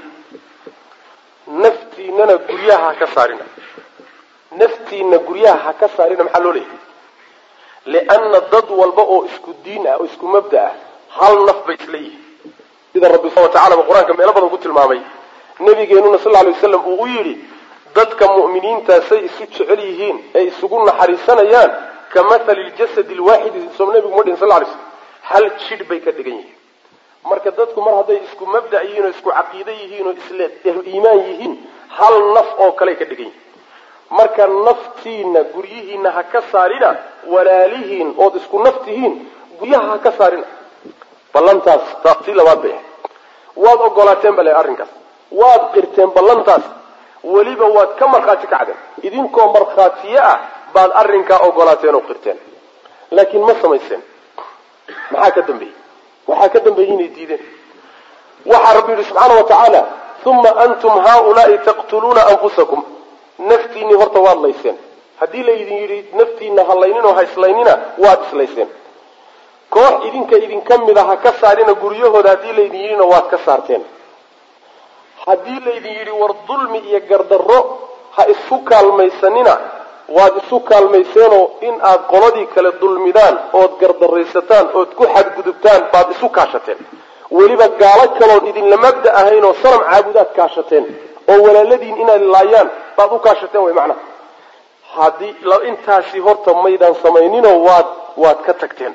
naftiinana guryaha ha ka saarina naftiina guryaha ha ka saarina maxaa loo leeyahay lianna dad walba oo isku diin ah oo isku mabda ah hal naf bay isla yihiin sida rabbi subana watacala ba qur-aanka meelo badan ku tilmaamay nabigeenuna sal lla lay waslam uu u yidhi dadka mu'miniintaa say isu jecel yihiin ee isugu naxariisanayaan ka mathali ljasadi lwaaxidi soo nabigu ma dhihin sal lay slm hal jidh bay ka dhigan yihiin marka dadku mar hadday isku mabda' yihiin oo isku caqiide yihiin oo isle iimaan yihiin hal naf oo kaley ka dhigan yihiin marka naftiina guryihiina ha ka saarina walaalihiin ood isku naf tihiin guryaha ha ka saarina ballantaas tii labaad bay ahayd waad ogolaateen bale arrinkaas waad qirteen ballantaas weliba waad ka markhaati kacdeen idinkoo markhaatiye ah baad arrinkaa ogolaateen oo qirteen laakiin ma samayseen maxaa ka dambeeyey waxaa ka dambeeyey inay diideen waxaa rabbi yidhi subxaana wa tacaala uma antum haaulaai taqtuluuna anfusakum naftiinii horta waad layseen haddii laydin yidhi naftiina ha layninoo ha islaynina waad islayseen koox idinka idinka mid a ha ka saarina guryahooda haddii laydin yidhina waad ka saarteen haddii laydin yidhi war dulmi iyo gardarro ha isku kaalmaysanina waad isu kaalmayseenoo in aad qoladii kale dulmidaan ood gardaraysataan ood ku xadgudubtaan baad isu kaashateen weliba gaalo kaloon idinla mabda ahayn oo sanam caabudaad kaashateen oo walaaladiin inaad laayaan baad u kaashateen way macnaha haddii intaasi horta maydaan samayninoo waad waad ka tagteen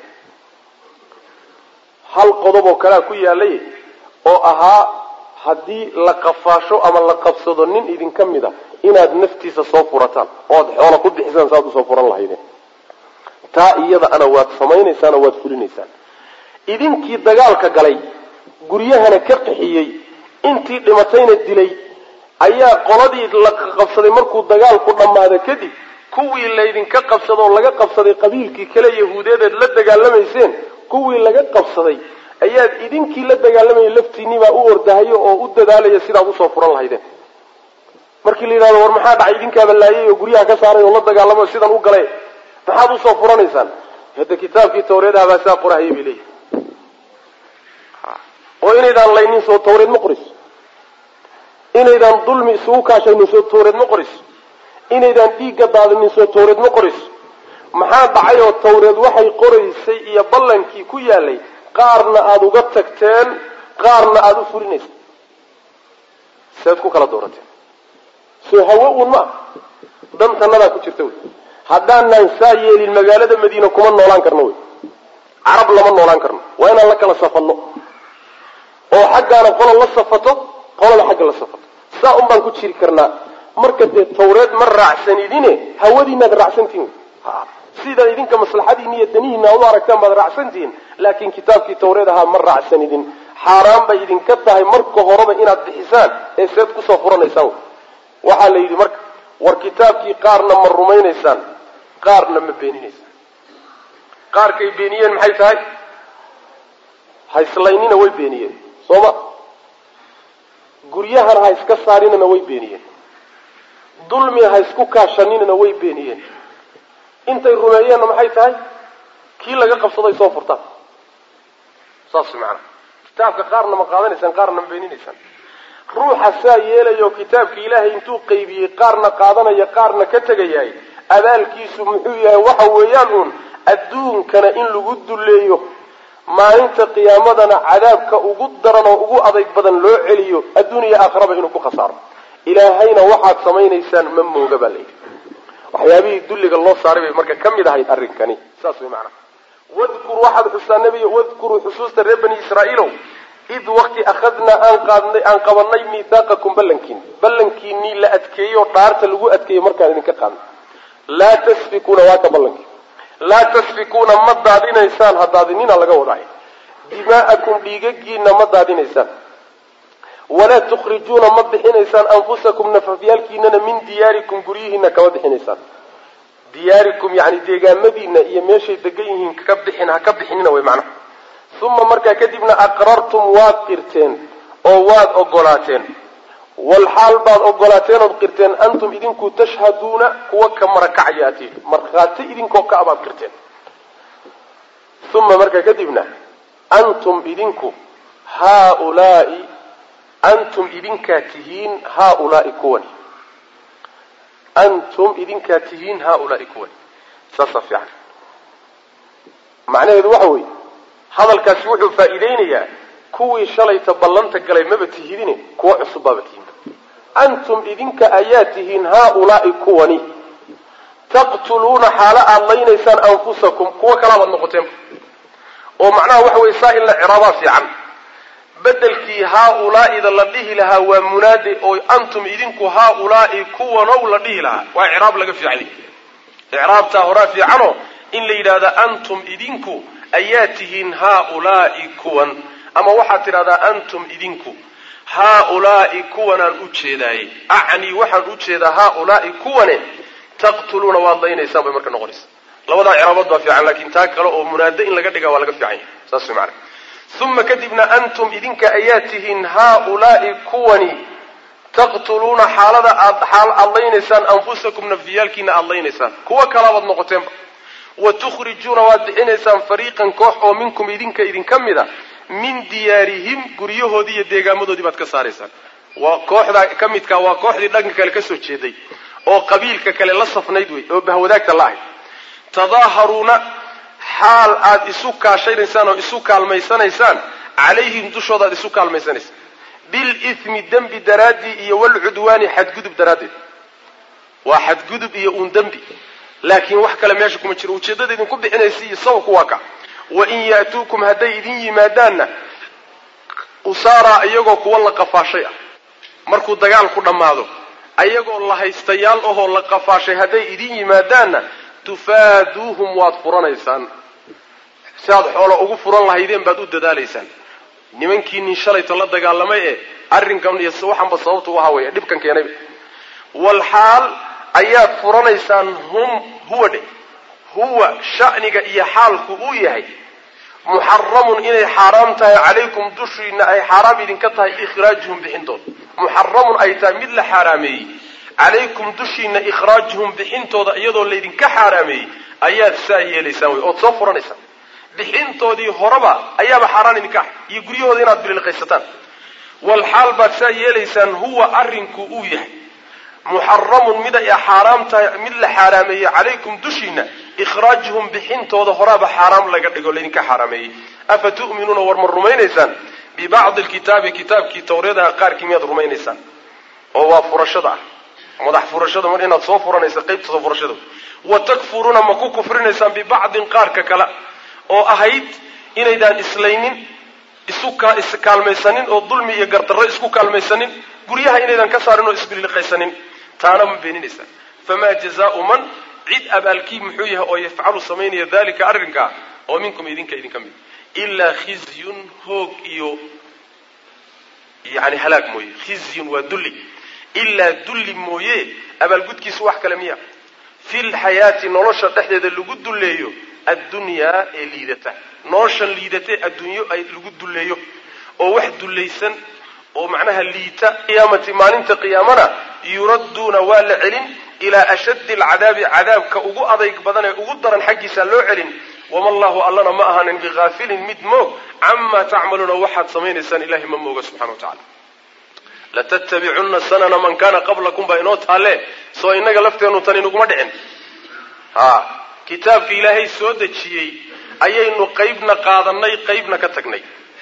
hal qodob oo kalea ku yaalay oo ahaa haddii la qafaasho ama la qabsado nin idinka mid a inaad naftiisa soo furataan ood xoola ku bixisaan saaad usoo furan lahaydeen taa iyada ana waad samaynaysaan oo waad fulinaysaan idinkii dagaalka galay guryahana ka qixiyey intii dhimatayna dilay ayaa qoladii la qabsaday markuu dagaalku dhammaado kadib kuwii laydinka qabsado oo laga qabsaday qabiilkii kale yahuudeedeed la dagaalamayseen kuwii laga qabsaday ayaad idinkii la dagaalamayay laftiinibaa u ordahayo oo u dadaalaya sidaad usoo furan lahaydeen markii la yidhahdo war maxaa dhacay idinkaaba laayay oo guryaha ka saaray oo la dagaalamo sidan u galay maxaad usoo furanaysaan hadda kitaabkii tawreedaha baa sidaa qorahaya bay leeyihi oo inaydaan laynin soo tawreed ma qoriso inaydaan dulmi isugu kaashaynin soo tawreed ma qoriso inaydaan dhiigga daadinin soo tawreed ma qoriso maxaa dhacay oo tawreed waxay qoraysay iyo ballankii ku yaalay qaarna aada uga tagteen qaarna aada u fulinaysa seed ku kala doorateen soo hawo uun ma dantanadaa ku jirta wey haddaanaan saa yeelin magaalada madiina kuma noolaan karno wey carab lama noolaan karno waa inaan la kala safanno oo xaggaana qola la safato qolada xagga la safato saa un baan ku jiri karnaa marka dee tawreed ma raacsanidine hawadiinaad raacsantihin sidaa idinka maslaxadiina iyo danihiina ad u aragtaan baad raacsantihiin laakiin kitaabkii tawreed ahaa ma raacsanidin xaaraan bay idinka tahay marka horeba inaad bixisaan ee seed kusoo furanaysaan waxaa la yidhi marka war kitaabkii qaarna ma rumaynaysaan qaarna ma beeninaysaan qaarkay beeniyeen maxay tahay hayslaynina way beeniyeen sooma guryahana ha iska saarinana way beeniyeen dulmi ha isku kaashaninana way beeniyeen intay rumeeyeenna maxay tahay kii laga qabsaday soo furtaan saas macana kitaabka qaarna ma qaadanaysaan qaarna ma beeninaysaan ruuxa saa yeelayo kitaabka ilaahay intuu qaybiyey qaarna qaadanaya qaarna ka tegayahay abaalkiisu muxuu yahay waxa weeyaan uun adduunkana in lagu dulleeyo maalinta qiyaamadana cadaabka ugu daran oo ugu adayg badan loo celiyo adduuniya aakhiraba inuu ku khasaaro ilaahayna waxaad samaynaysaan ma mooga baa layidhi waxyaabihii dulliga loo saaray bay marka ka mid ahayd arrinkani saas way macnaha wadkur waxaad xustaa nebiga wadkuruu xusuusta reer bani israa'iilow id wakti akhadnaa aan qaadnay aan qabanay miithaaqakum ballankiin ballankiinii la adkeeyey oo dhaarta lagu adkeeyey markaan idinka qaadnay laa tasfikuuna waa ka ballankii laa tasfikuuna ma daadinaysaan ha daadinina laga wadaayo dimaa'akum dhiigagiina ma daadinaysaan walaa tukhrijuuna ma bixinaysaan anfusakum nafafyaalkiinana min diyaarikum guryihiina kama bixinaysaan diyaarikum yani deegaamadiina iyo meeshay degan yihiin ka bixin ha ka bixinina way macnaha uma markaa kadibna aqrartum waad qirteen oo waad ogolaateen walxaal baad ogolaateen ood qirteen antum idinku tashhaduuna kuwa ka marakacaya atiin markhaati idinkoo ka abaad qirteen uma markaa kadibna antum idinku haaulaai antum idinkaa tihiin haaulaai kuwani antum idinkaa tihiin haaulaai kuwani saasaa fiican macnaheedu waxa weeye hadalkaasi wuxuu faa'iideynayaa kuwii shalayta ballanta galay maba tihidine kuwa cusub baaba tihiin antum idinka ayaa tihiin haaulaai kuwani taqtuluuna xaalo aada laynaysaan anfusakum kuwo kalaabaad noqoteen oo macnaha waxa weye saa in la ciraabaa fiican bedelkii haaulaa'ida la dhihi lahaa waa munaade oo antum idinku haaulaai kuwanow la dhihi lahaa waa icraab laga fiicay icraabtaa horaa fiicanoo in la yidhahda antum idinku ayaa tihiin haaulaai kuwan ama waxaad tidhahdaa antum idinku haaulaai kuwanaan u jeedaaye acnii waxaan u jeedaa haaulaai kuwane taqtuluuna waad laynaysaan bay marka noqonaysa labadaa ciraabood baa fiican laakiin taa kale oo munaado in laga dhigaa waa laga fiican yahay saas mana uma kadibna antum idinka ayaa tihiin haaulaai kuwani taqtuluuna xaalada aad xaal aad laynaysaan anfusakum nafyaalkiina aad laynaysaan kuwo kalaabaad noqoteenba wa tukhrijuuna waad bixinaysaan fariiqan koox oo minkum idinka idinka mid a min diyaarihim guryahoodii iyo deegaamadoodii baad ka saaraysaan waa kooxdaa ka midkaa waa kooxdii dhanka kale ka soo jeeday oo qabiilka kale la safnayd wey oo bahwadaagta la ahayd tadaaharuuna xaal aad isu kaashanaysaan oo isu kaalmaysanaysaan calayhim dushooda aad isu kaalmaysanaysaan bilithmi dembi daraaddii iyo walcudwaani xadgudub daraaddeed waa xadgudub iyo uun dembi laakiin wax kale meesha kuma jiro ujeeddada idinku bixinaysa iyo sababku waa ka wain ya'tuukum hadday idin yimaadaanna usaaraa iyagoo kuwa la qafaashay ah markuu dagaalku dhammaado ayagoo la haystayaal ahoo la qafaashay hadday idin yimaadaanna tufaaduuhum waad furanaysaan si aad xoolo ugu furan lahaydeen baad u dadaalaysaan nimankiinin shalayta la dagaalamay ee arrinkan iyo waxanba sababta u ahaa weya dhibkan keenayba walxaal ayaad furanaysaan hum huwa dhe huwa sha'niga iyo xaalku uu yahay muxaramun inay xaaraam tahay calaykum dushiina ay xaaraam idinka tahay ikhraajuhum bixintooda muxaramun ay tahay mid la xaaraameeyey calaykum dushiina ikhraajuhum bixintooda iyadoo laydinka xaaraameeyey ayaad saa yeelaysaan wey ood soo furanaysaan bixintoodii horeba ayaaba xaaraan idinka ah iyo guryahooda inaad bililqaysataan walxaal baad saa yeelaysaan huwa arrinku uu yahay muxaramun mid ay xaaraam tahay mid la xaaraameeyey calaykum dushiina ikhraajuhum bixintooda horaaba xaaraam laga dhigo laydinka xaaraameeyey afa tu'minuuna war ma rumaynaysaan bibacdi lkitaabi kitaabkii tawreedaha qaarkii miyaad rumaynaysaan oo waa furashada ah madax furashada mar inaad soo furanaysa qaybta soo furashada wa takfuruuna ma ku kufrinaysaan bibacdin qaarka kale oo ahayd inaydaan islaynin isu iskaalmaysanin oo dulmi iyo gardarro isku kaalmaysanin guryaha inaydan ka saarin oo isbililiqaysanin taana ma beeninaysaan famaa jazaau man cid abaalkii muxuu yahay oo yafcalu samaynaya dalika arrinkaa oo minkum idinka idinka mid ilaa khizyun hoog iyo yani halaag mooye khizyun waa dulli ilaa dulli mooye abaalgudkiisu wax kale miya fi lxayaati nolosha dhexdeeda lagu dulleeyo addunyaa ee liidata noloshan liidatee adduunyo ay lagu dulleeyo oo wax dullaysan oo macnaha liita qiyaamati maalinta qiyaamana yuradduuna waa la celin ilaa ashaddi alcadaabi cadaabka ugu adayg badan ee ugu daran xaggiisa loo celin wama allahu allana ma ahaanin bihaafilin mid moog camaa tacmaluuna waxaad samaynaysaan ilahay ma mooga subxana wa tacala latattabicunna sanana man kana qablakum baa inoo taalle soo inaga lafteennu tan inaguma dhicin ha kitaabka ilaahay soo dejiyey ayaynu qaybna qaadanay qaybna ka tagnay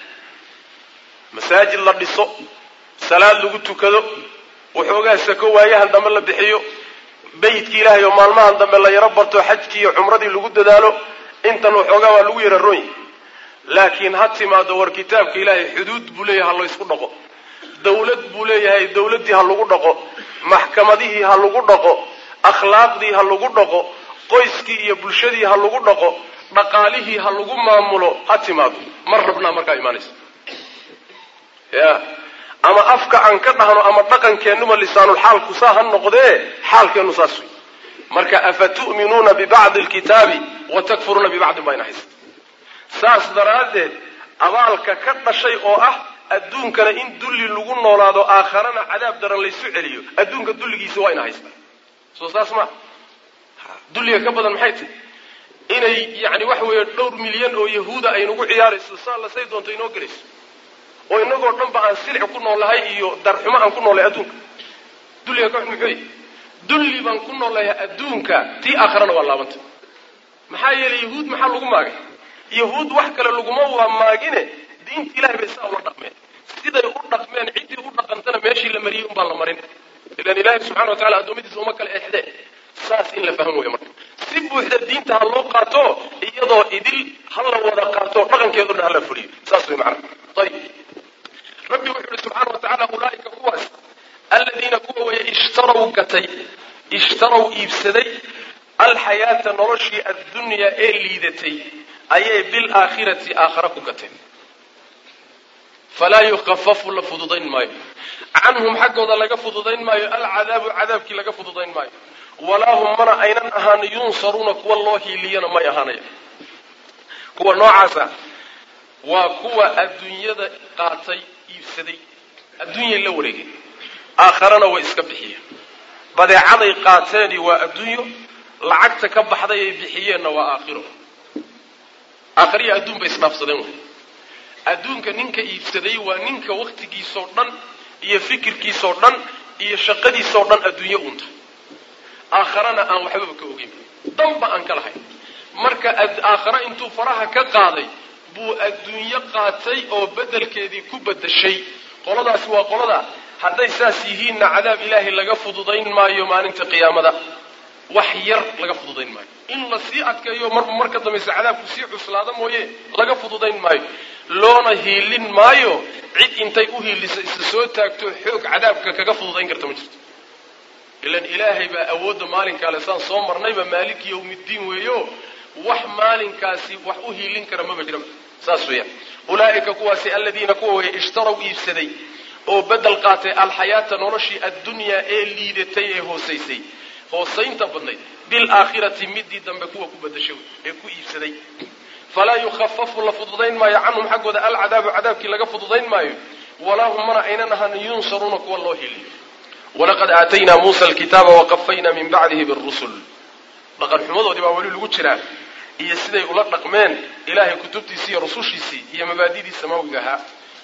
masaajid la dhiso salaad lagu tukado waxoogaa sako waayahan dambe la bixiyo beytkii ilaahay oo maalmahan dambe la yaro barto xajkii iyo cumradii lagu dadaalo intan waxoogaa waa lagu yara roonyi laakiin ha timaado war kitaabka ilaahay xuduud buu leeyahay ha laysku dhaqo dawlad buu leeyahay dawladdii ha lagu dhaqo maxkamadihii ha lagu dhaqo akhlaaqdii ha lagu dhaqo qoyskii iyo bulshadii ha lagu dhaqo dhaqaalihii ha lagu maamulo ha timaado mar rabnaa markaa imaanaysa ya ama afka aan ka dhahno ama dhaqankeennuba lisaanulxaalku saa ha noqdee xaalkeennu saas wey marka afa tu'minuuna bibacdi alkitaabi wa takfuruuna bibacdin baa ina haysa saas daraaddeed abaalka ka dhashay oo ah adduunkana in dulli lagu noolaado aakharana cadaab daran laysu celiyo adduunka dulligiisa waa ina haysta soo saas ma dulliga ka badan maxay tahy inay yani waxa weeye dhowr milyan oo yahuuda aynagu ciyaarayso saa lasay doonto inoo gelayso oo inagoo dhan ba aan silic ku noolahay iyo darxumo aan ku noolahay adduunka dulliga ka muxuu yahy dulli baan ku noolahay adduunka tii aakharana waa laabanta maxaa yeelay yahuud maxaa lagu maagay yahuud wax kale laguma waa maagine diinta ilahay bay saa ula dhaqmeen siday u dhaqmeen ciddii u dhaqantana meeshii la mariyey unbaan la marin ilan ilaahay subxana wa tacala addoommadiisa uma kala exdee saas in la faham weya marka si buuxda diinta ha loo qaato iyadoo idil ha la wada qaato dhaqankeedo dhan hala fuliyo saas way macana ayib rabbi wuxuu yihi subxaana wa tacala ulaaika kuwaas aladiina kuwa weeye ishtaraw gatay ishtaraw iibsaday alxayaata noloshii addunyaa ee liidatay ayay bilaakhirati aakhara ku gateen falaa yukafafu la fududayn maayo canhum xaggooda laga fududayn maayo alcadaabu cadaabkii laga fududayn maayo walaa hum mana aynan ahaan yunsaruuna kuwa loo hiiliyana may ahaanaya kuwa noocaasa waa kuwa adduunyada qaatay iibsaday adduunyay la wareegeen aakharana way iska bixiyeen badeecaday qaateeni waa adduunyo lacagta ka baxday ay bixiyeenna waa aakhiro aakhiriya adduun bay isdhaafsadeen wey adduunka ninka iibsaday waa ninka wakhtigiisoo dhan iyo fikirkiisoo dhan iyo shaqadiisoo dhan adduunyo unta aakharana aan waxbaba ka ogeyn danba aan ka lahayn marka aakhare intuu faraha ka qaaday buu adduunyo qaatay oo beddelkeedii ku beddeshay qoladaasi waa qolada hadday saas yihiinna cadaab ilaahay laga fududayn maayo maalinta qiyaamada wax yar laga fududayn maayo in la sii adkeeyo marba marka dambayse cadaabku sii cuslaada mooye laga fududayn maayo loona hiilin maayo cid intay u hiiliso isa soo taagto xoog cadaabka kaga fududayn karta ma jirto ilan ilaahay baa awoodda maalinkaale saan soo marnayba maaliki yawmiddiin weeyo wax maalinkaasi wax u hiilin kara maba jiraba saas weeyaan ulaa'ika kuwaasi aladiina kuwa weeye ishtaraw iibsaday oo beddel qaatay alxayaata noloshii addunyaa ee liidatay ee hoosaysay hoosaynta badnayd bilaakhirati midii dambe kuwa ku bedashay ee ku iibsaday falaa yukhafafu la fududayn maayo canhum xaggooda alcadaabu cadaabkii laga fududayn maayo walaa hum mana aynan ahaan yunsaruuna kuwa loo hiliyo walaqad aataynaa muusa alkitaaba waqafaynaa min bacdihi birusul dhaqan xumadoodii baa weli lagu jiraa iyo siday ula dhaqmeen ilaahay kutubtiisii iyo rusushiisii iyo mabaadidii samawiga ahaa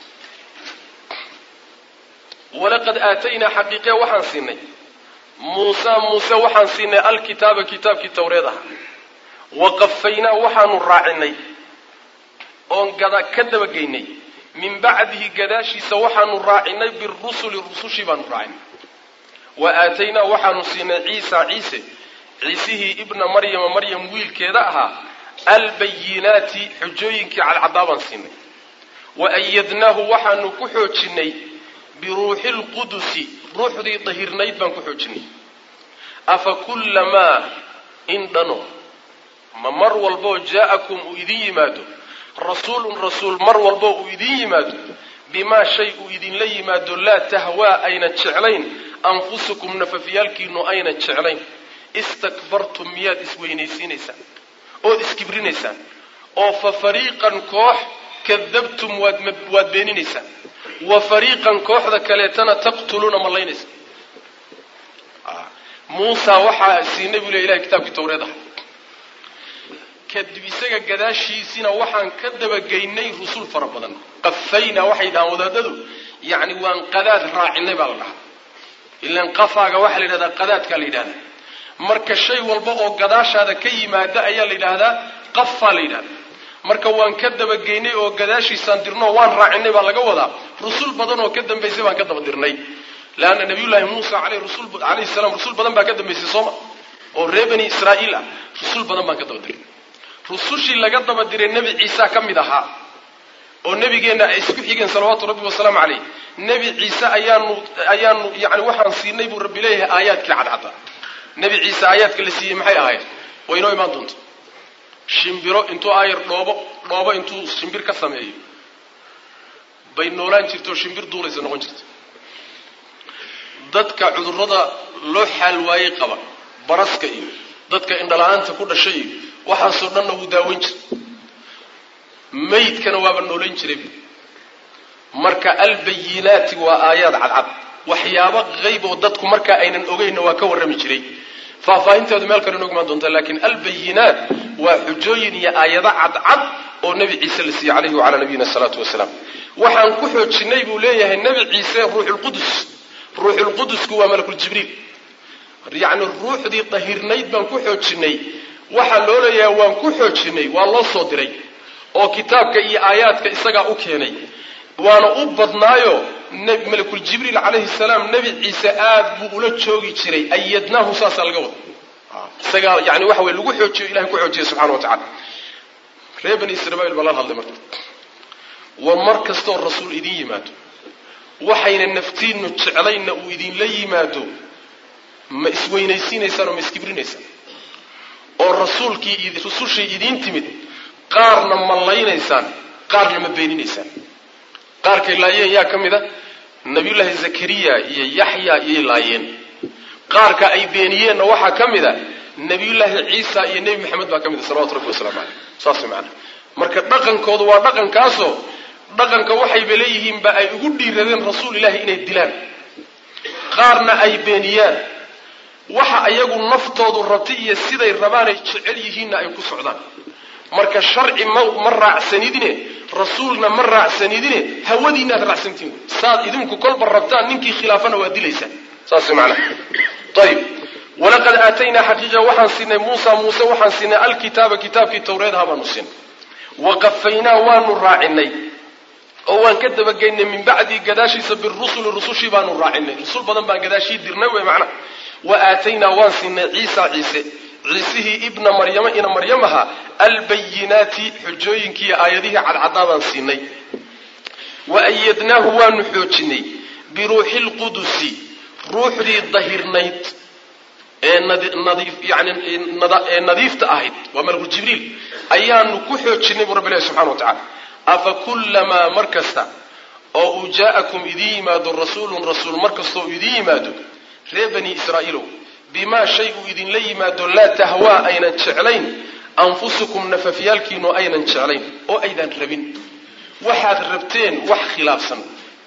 walaqad aataynaa xaqiiqe waxaan siinay muusa muuse waxaan siinay alkitaaba kitaabkii tawreed aha waqafaynaa waxaanu raacinay oon gada ka dabageynay min bacdihi gadaashiisa waxaanu raacinay birusuli rusushii baanu raacinay wa aataynaa waxaanu siinay ciisa ciise ciisihii ibna maryama maryam wiilkeeda ahaa albayinaati xujooyinkii cadcadaa baan siinay wa ayadnaahu waxaanu ku xoojinay biruuxi lqudusi ruuxdii dahirnayd baan ku xoojinay afa kullamaa in dhano ma mar walboo jaa'akum uu idin yimaado rasuulun rasuul mar walboo uu idin yimaado bimaa shay uu idinla yimaado laa tahwaa ayna jeclayn anfusukum nafafyaalkiinu ayna jeclayn istakbartum miyaad isweynaysiinaysaan ood iskibrinaysaan oo fa fariiqan koox kadabtum waad waad beeninaysaan wa fariiqan kooxda kaleetana taqtuluuna mallaynaysa muusa waxaa siinay buu le ilahay kitaabkii tawreed aha kadib isaga gadaashiisina waxaan ka dabageynay rusul fara badan qafaynaa waxay dhahaan wadaadadu yacni waan qadaad raacinay baa la dhahaa ilaan qafaaga waxaa la yidhahdaa qadaadkaa la yidhahdaa marka shay walba oo gadaashaada ka yimaada ayaa la yidhaahdaa qafaa la yidhahdaa marka waan ka dabageynay oo gadaashiisaan dirno waan raacinay baa laga wadaa rusul badan oo ka dambaysay baan ka daba dirnay leanna nabiyullaahi muusa alayhi salaam rusul badan baa ka dambaysay sooma oo reer bani israa'iil ah rusul badan baan ka daba diray rusushii laga daba diray nebi ciisa ka mid ahaa oo nebigeenna ay isku xigeen salawaatu rabbi wasalaamu caleyh nebi ciise ayaanu ayaanu yani waxaan siinay buu rabbi leeyahay aayaadkii cadcadda nebi ciise aayaadka la siiyey maxay ahayd way inoo imaan doonta shimbiro intuu aayar dhoobo dhoobo intuu shimbir ka sameeyo bay noolaan jirto shimbir duulaysa noqon jirta dadka cudurrada loo xaal waayey qaba baraska iyo dadka indhala-aanta ku dhashay iyo waxaasoo dhanna wuu daaweyn jiray maydkana waaba noolayn jiray marka albayinaati waa aayaad cadcad waxyaabo qayb oo dadku markaa aynan ogeynna waa ka warrami jiray faahfaahinteedu meel kale inoogu imaan doontaa laakiin albayinaat waa xujooyin iyo aayado cadcad oo nebi ciise la siiyey calayhi wacalaa nabiyina asalaatu wasalaam waxaan ku xoojinay buu leeyahay nebi ciise ruuxulqudus ruuxulqudusku waa malakuljibriil yacni ruuxdii dahirnayd baan ku xoojinay waxaa loo leeyahay waan ku xoojinay waa loo soo diray oo kitaabka iyo aayaadka isagaa u keenay waana u badnaayo malakuljibriil calayhi salaam nebi ciise aad buu ula joogi jiray ayadnaahu saasaa laga wada isagaa yani waxa wey lagu xoojiyo ilahay ku xoojiyay subxana wa tacala reer bani israiil baa lala hadlay marka war mar kastooo rasuul idin yimaado waxayna naftiinnu jeclaynna uu idinla yimaado ma isweynaysiinaysaan oo ma iskibrinaysaan oo rasuulkii rusushii idiin timid qaarna ma laynaysaan qaarna ma beeninaysaan qaarkay laayeen yaa ka mid a nabiyullaahi zakariya iyo yaxya iyay laayeen qaarka ay beeniyeenna waxaa ka mid a nabiyullaahi ciisa iyo nebi maxamed baa ka mid a salawatu rabbi wasalaamu caleyh saas macana marka dhaqankoodu waa dhaqankaasoo dhaqanka waxayba leeyihiinba ay ugu dhiiradeen rasuul ilaahi inay dilaan qaarna ay beeniyaan waxa ayagu naftoodu rabtay iyo siday rabaanay jecel yihiinna ay ku socdaan marka sharci ma ma raacsanidine rasuulna ma raacsanidine hawadiinaad raacsantiin saad idinku kolba rabtaan ninkii khilaafana waa dilaysaan saas macnaha ayib walaqad aataynaa xaqiiqa waxaan siinay muusa muuse waxaan siinay alkitaaba kitaabkii tawreedaha baanu siinay waqafaynaa waanu raacinay oo waan ka dabageynay min bacdii gadaashiisa birusuli rusushii baanu raacinay rusul badan baan gadaashii dirnay wey macnaha wa aataynaa waan siinay ciisa ciise ciisihii ibna maryama ina maryamaha albayinaati xujooyinkii iyo aayadihii cadcadaa baan siinay wa ayadnaahu waanu xoojinay biruuxi lqudusi ruuxdii dahirnayd ee nadiif yani ee nadiifta ahayd waa malku jibriil ayaanu ku xoojinay buu rabbi ilahi subxana wa tacala afa kullamaa mar kasta oo uu jaa'akum idiin yimaado rasuulun rasuul mar kasta oo idiin yimaado reer bani israa'iilow bimaa shay uu idinla yimaado laa tahwaa aynan jeclayn anfusukum nafafyaalkiinu aynan jeclayn oo aydan rabin waxaad rabteen wax khilaafsan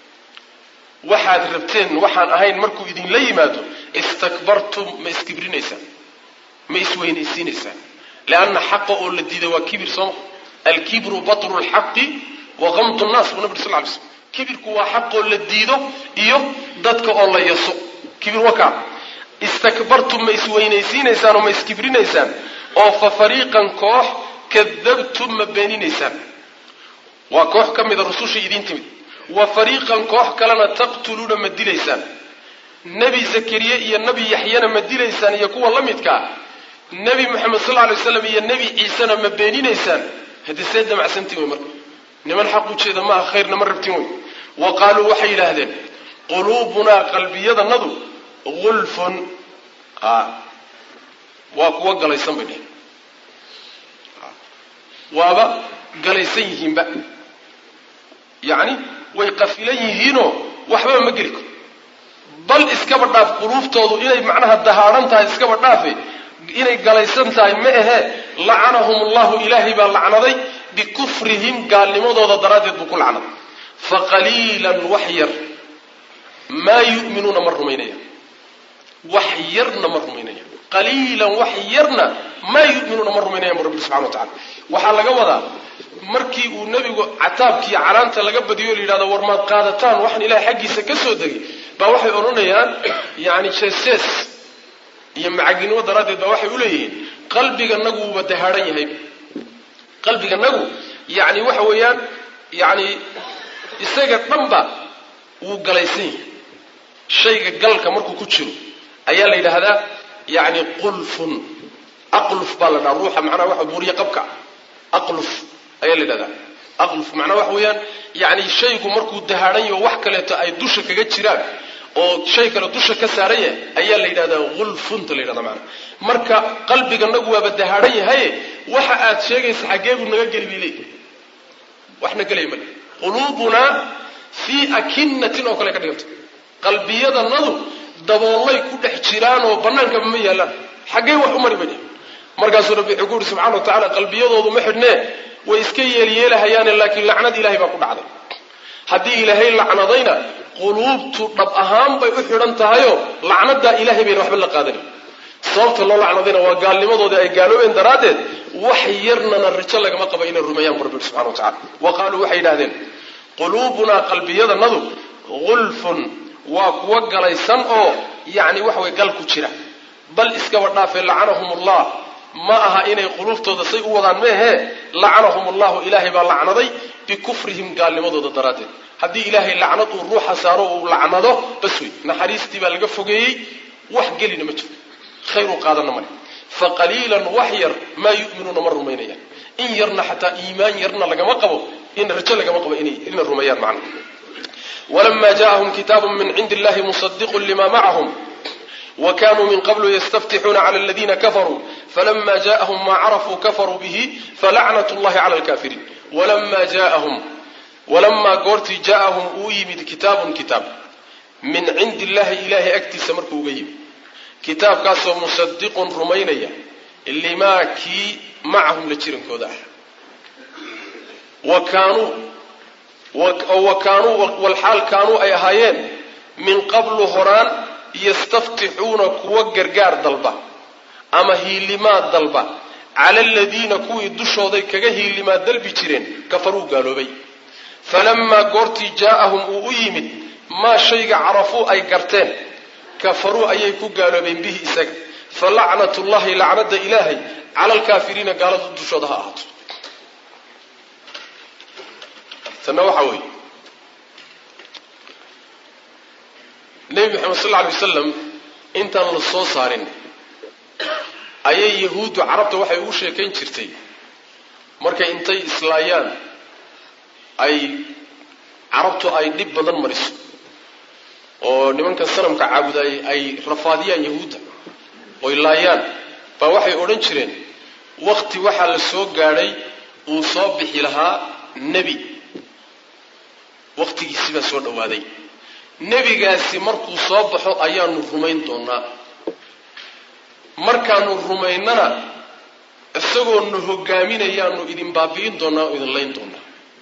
waxaad rabteen waxaan ahayn markuu idinla yimaado istakbartum ma iskibrinaysaan ma isweynaysiinaysaan leanna xaqa oo la diiday waa kibir sooma alkibru batru lxaqi wa qamtu nnaas buu nabi sal ly slm kibirku waa xaqoo la diido iyo dadka oo la yaso kibir wakaa istakbartum ma isweynaysiinaysaan oo ma iskibrinaysaan oo fa fariiqan koox kadabtum ma beeninaysaan waa koox ka mida rusushii idiin timid wa fariiqan koox kalena taqtuluuna ma dilaysaan nebi zakariye iyo nebi yaxyana ma dilaysaan iyo kuwa la midkaa nebi moxamed sal lla lay slam iyo nebi ciisena ma beeninaysaan haddii see damacsantiin wey marka niman xaq ujeeda maaha khayrna ma rabtin wey wa qaaluu waxay yidhaahdeen quluubunaa qalbiyadanadu gulfun waa kuwa galaysan bay dheheen waaba galaysan yihiinba yacni way qafilan yihiinoo waxbaba ma geli karo bal iskaba dhaaf quluuftoodu inay macnaha dahaadhan tahay iskaba dhaafe inay galaysan tahay ma ahee lacanahum allahu ilaahay baa lacnaday bikufrihim gaalnimadooda daraaddeed buu ku lacnaday fa qaliilan wax yar maa yu'minuuna ma rumaynaya wax yarna ma rumaynaya qaliilan wax yarna maa yu'minuuna ma rumaynayan bu rabbi subxana wa tacala waxaa laga wadaa markii uu nebigu cataabkiiyo canaanta laga badiyo o la yidhahdo war maad qaadataan waxaan ilahay xaggiisa ka soo degay baa waxay odhanayaan yani jees-jees iyo macaginimo daraaddeed baa waxay u leeyihiin qalbiganagu wuuba dahaadhan yahay qalbiganagu yacni waxa weeyaan yacni isaga dhanba wuu galaysan yahay shayga galka markuu ku jiro ayaa la yidhaahdaa yacni qulfun aqluf baa la dhaha ruuxa macnaha waxa buuriye qabka aqluf ayaa la yidhahdaa aqluf macnaha waxa weeyaan yacni shaygu markuu dahaadhan yaho wax kaleeto ay dusha kaga jiraan oo shay kale dusha ka saaran yahay ayaa la yidhahdaa gulfunta la yidhahda maanaa marka qalbiganagu waaba dahaadhan yahaye waxa aad sheegaysa xaggee buu naga geli bay leeyihi waxna gelaya male quluubunaa fii akinatin oo kale ka dhiganta qalbiyadanadu daboolay ku dhex jiraan oo bannaankaba ma yaallaan xaggee wax u mari bay markaasuu rabbi wuxuu ku yuri subxana wa tacala qalbiyadoodu ma xidhnee way iska yeelyeelahayaane laakiin lacnad ilahay baa ku dhacday haddii ilaahay lacnadayna quluubtu dhab ahaan bay u xidhan tahayoo lacnadaa ilahay bayna waxba la qaadanin sababta loo lacnadayna waa gaalnimadoodii ay gaaloobeen daraaddeed wax yarnana rajo lagama qaba inay rumeeyaan bu rabbi subxana wa tacala wa qaaluu waxay yidhahdeen quluubunaa qalbiyadanadu gulfun waa kuwa galaysan oo yacni waxa way gal ku jira bal iskaba dhaafee lacanahum ullah ma aha inay quluuftooda say u wadaan meehee lacanahum allahu ilaahay baa lacnaday bikufrihim gaalnimadooda daraaddeed haddii ilaahay lacnad uu ruuxa saaro uu lacnado bas wey naxariistii baa laga fogeeyey wax gelina ma jiro khayr u qaadana male fa qaliilan wax yar maa yu'minuuna ma rumaynayaan in yarna xataa iimaan yarna lagama qabo in rajo lagama qabo inay rumeeyaan macna walama jaءahum kitaabu min cindi illahi musadiqu lima macahum وkanuu min qablu ystaftixuuna clى اladina kafaruu falama jaءahum ma carafuu kafaruu bihi falacnaة اllahi clى اlkafiriin walama jaءahum walamaa goortii jaءahum uu yimid kitaabun kitaab min cindi illahi ilahay agtiisa markuu uga yimid kitaabkaasoo musadiqun rumaynaya limaa kii macahum la jirankooda ah wa kaanuu walxaal kaanuu ay ahaayeen min qablu horaan yastaftixuuna kuwa gargaar dalba ama hiilimaad dalba cala aladiina kuwii dushooday kaga hiilimaad dalbi jireen kafaruu gaaloobay falamaa goortii jaa'ahum uu u yimid maa shayga carafuu ay garteen kafaruu ayay ku gaaloobeen bihi isaga fa lacnat llahi lacnada ilaahay cala alkaafiriina gaalada dushooda ha ahaato tanna waxaa weeye nebi moxamed sal lla alay wasalam intaan la soo saarin ayay yahuuddu carabta waxay ugu sheekayn jirtay markay intay islaayaan ay carabtu ay dhib badan mariso oo nimankan sanamka caabudaay ay rafaadiyaan yahuudda oy laayaan baa waxay odhan jireen wakti waxaa la soo gaadhay uu soo bixi lahaa nebi wakhtigiisi baa soo dhowaaday nebigaasi markuu soo baxo ayaanu rumayn doonaa markaanu rumaynana isagoo na hogaaminayaanu idin baabi'in doonaa oo idin layn doonaa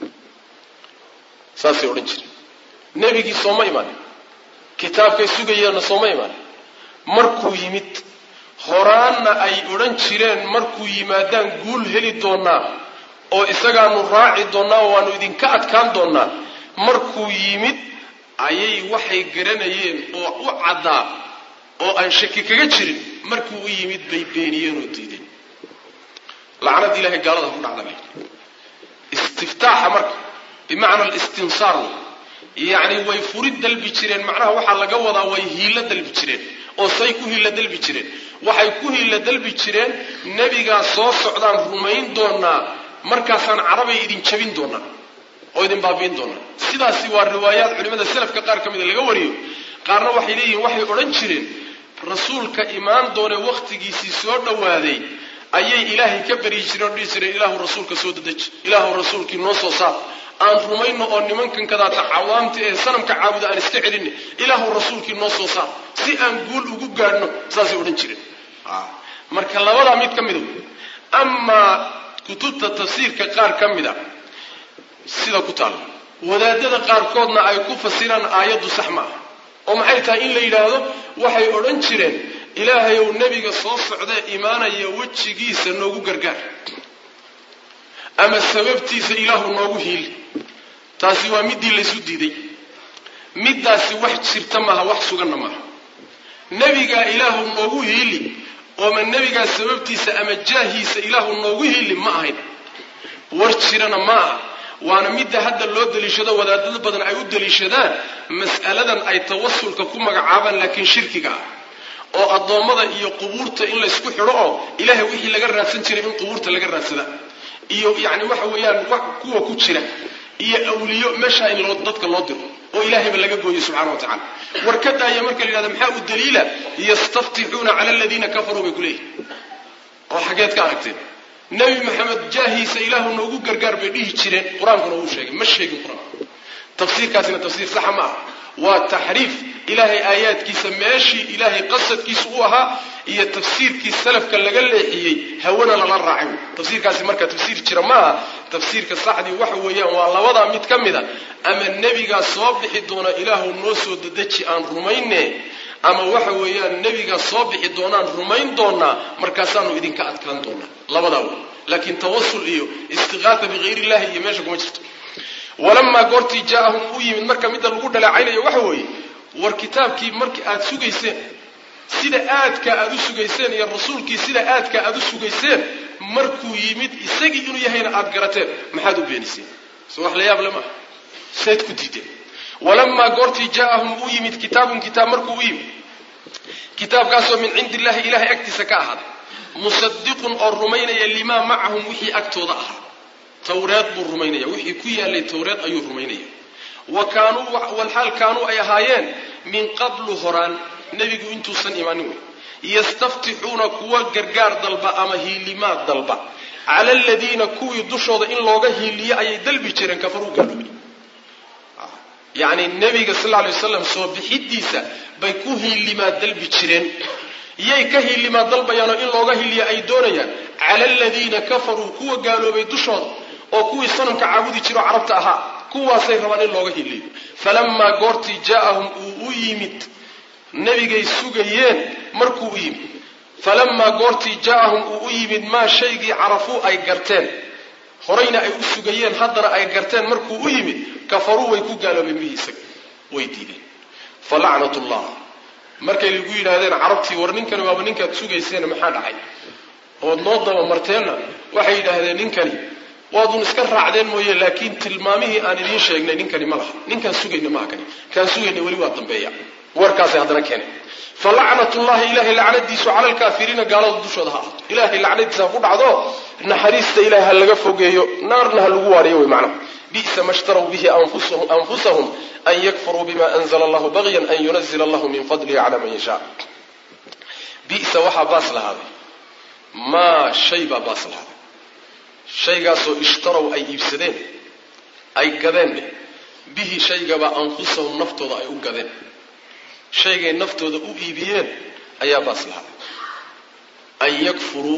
saasay odhan jireen nebigii sooma imaanin kitaabkay sugayaanna sooma imaanin markuu yimid horaanna ay odhan jireen markuu yimaadaan guul heli doonaa oo isagaanu raaci doonaa oo waanu idinka adkaan doonaa markuu yimid ayay waxay garanayeen oo u caddaa oo aan shaki kaga jirin markuu u yimid bay beeniyeen oo diideen lacnad ilahay gaalada ku dhacda istiftaaxa marka bimacna alistinsaar yacni way furid dalbi jireen macnaha waxaa laga wadaa way hiilo dalbi jireen oo say ku hiilo dalbi jireen waxay ku hiilo dalbi jireen nebigaa soo socdaan rumayn doonaa markaasaan carabay idin jabin doonaa oo idin baabi'in doonaa sidaasi waa riwaayaad culimada selafka qaar ka mida laga wariyo qaarna waxay leeyihiin waxay odhan jireen rasuulka imaan doone wakhtigiisii soo dhowaaday ayay ilaahay ka baryi jireen oo dhihi jireen ilaahu rasuulka soo dadeji ilaahu rasuulkii noo soo saar aan rumayno oo nimankan kadaata cawaamta ee sanamka caabuda aan iska celinno ilaahu rasuulkii noo soo saar si aan guul ugu gaadhno saasay odhan jireen marka labadaa mid ka mida amaa kutubta tafsiirka qaar ka mida sida ku taalla wadaadada qaarkoodna ay ku fasiraan aayaddu sax ma ah oo maxay tahay in la yidhaahdo waxay odhan jireen ilaahayow nebiga soo socdee imaanaya wejigiisa noogu gargaar ama sababtiisa ilaahu noogu hiili taasi waa middii laysu diiday middaasi wax jirta maaha wax suganna maaha nebigaa ilaahu noogu hiili ooma nebigaa sababtiisa ama jaahiisa ilaahu noogu hiili ma ahayn war jirana ma aha waana midda hadda loo daliishado wadaadada badan ay u daliishadaan mas'aladan ay tawasulka ku magacaabaan laakiin shirkiga ah oo addoommada iyo qubuurta in laysku xidho oo ilaahay wixii laga raadsan jiray in qubuurta laga raadsada iyo yacni waxa weeyaan kuwa ku jira iyo awliyo meeshaa in loo dadka loo diro oo ilaahayba laga gooyo subxana wa tacala war ka daaya marka la yidhahda maxaa u daliila yastaftixuuna cala aladiina kafaruu bay ku leeyihin oo xageed ka aragteen nebi maxamed jaahiisa ilaahu noogu gargaar bay dhihi jireen qur-aankuna uu sheegay ma sheegin qur-aanku tafsiirkaasina tafsiir saxa ma ah waa taxriif ilaahay aayaadkiisa meeshii ilaahay qasadkiisa u ahaa iyo tafsiirkii salafka laga leexiyey hawana lala raacay tafsiirkaasi marka tafsiir jira ma aha tafsiirka saxdii waxa weeyaan waa labadaa mid ka mid a ama nebigaa soo bixi doona ilaahu noo soo dadeji aan rumayne ama waxa weeyaan nebigaa soo bixi doonaan rumayn doonaa markaasaanu idinka adkaan doonaa labadaa wey laakiin tawasul iyo istiqaata bikayr illahi iyo meesha kuma jirto walamaa goortii jaaahum u yimid marka midda lagu dhaleecaynayo waxa weeye war kitaabkii markii aad sugayseen sida aadka aad u sugayseen iyo rasuulkii sida aadka aad u sugayseen markuu yimid isagii inuu yahayna aad garateen maxaad u beeniseen so wax la yaab le maaha sayd ku diideen walamaa goortii jaaahum u yimid kitaabun kitaab markuu u yimid kitaabkaasoo min cindi illahi ilahay agtiisa ka ahaaday musadiqun oo rumaynaya limaa macahum wixii agtooda ahaa tawreed buu rumaynaya wixii ku yaalay tawreed ayuu rumaynaya wa kaanuu walxaal kaanuu ay ahaayeen min qablu horaan nebigu intuusan imaanin wey yastaftixuuna kuwa gargaar dalba ama hiilimaad dalba cala aladiina kuwii dushooda in looga hiiliyo ayay dalbi jireen kafaruu gaaloobay yacni nebiga sal lla lay waslam soo bixidiisa bay ku hiilimaad dalbi jireen yay ka hiilimaad dalbayaanoo in looga hiiliyo ay doonayaan cala aladiina kafaruu kuwa gaaloobay dushooda oo kuwii sanamka caabudi jiroo carabta ahaa kuwaasay rabaan in looga hiliyo falamaa goortii jaaahum uu u yimid nebigay sugayeen markuu u yimid falamaa goortii jaaahum uu u yimid maa shaygii carafuu ay garteen horayna ay u sugayeen haddana ay garteen markuu u yimid kafaruu way ku gaaloobeen bihi isaga way diideen falacnat llah markay lagu yidhaahdeen carabtii war ninkani waaba ninkaad sugayseen maxaa dhacay ood noo dabamarteenna waxay yidhaahdeen ninkani waadun iska raacdeen mooye laakiin tilmaamihii aan idiin sheegnay ninkani ma laha ninkaan sugayna maaha kani kaan sugayna weli waa dambeeya warkaasay haddana keeneen falacnatullahi ilahay lacnadiisu cala alkaafiriina gaalada dushooda ha ahaato ilahay lacnadiisa ha ku dhacdo naxariista ilahay ha laga fogeeyo naarna ha lagu waariyo wey macnaha bisa ma shtarw bihi anfusahum an yakfuruu bima anzla allahu bagyan an yunazila allahu min fadlihi cala man yashaa bisa waxaa baas lahaaday maa shay baa baas lahaaday shaygaasoo ishtarow ay iibsadeen ay gadeen bihi shaygabaa anfusahum naftooda ay u gadeen shaygay naftooda u iibiyeen ayaa baas lahaaday an yakfuruu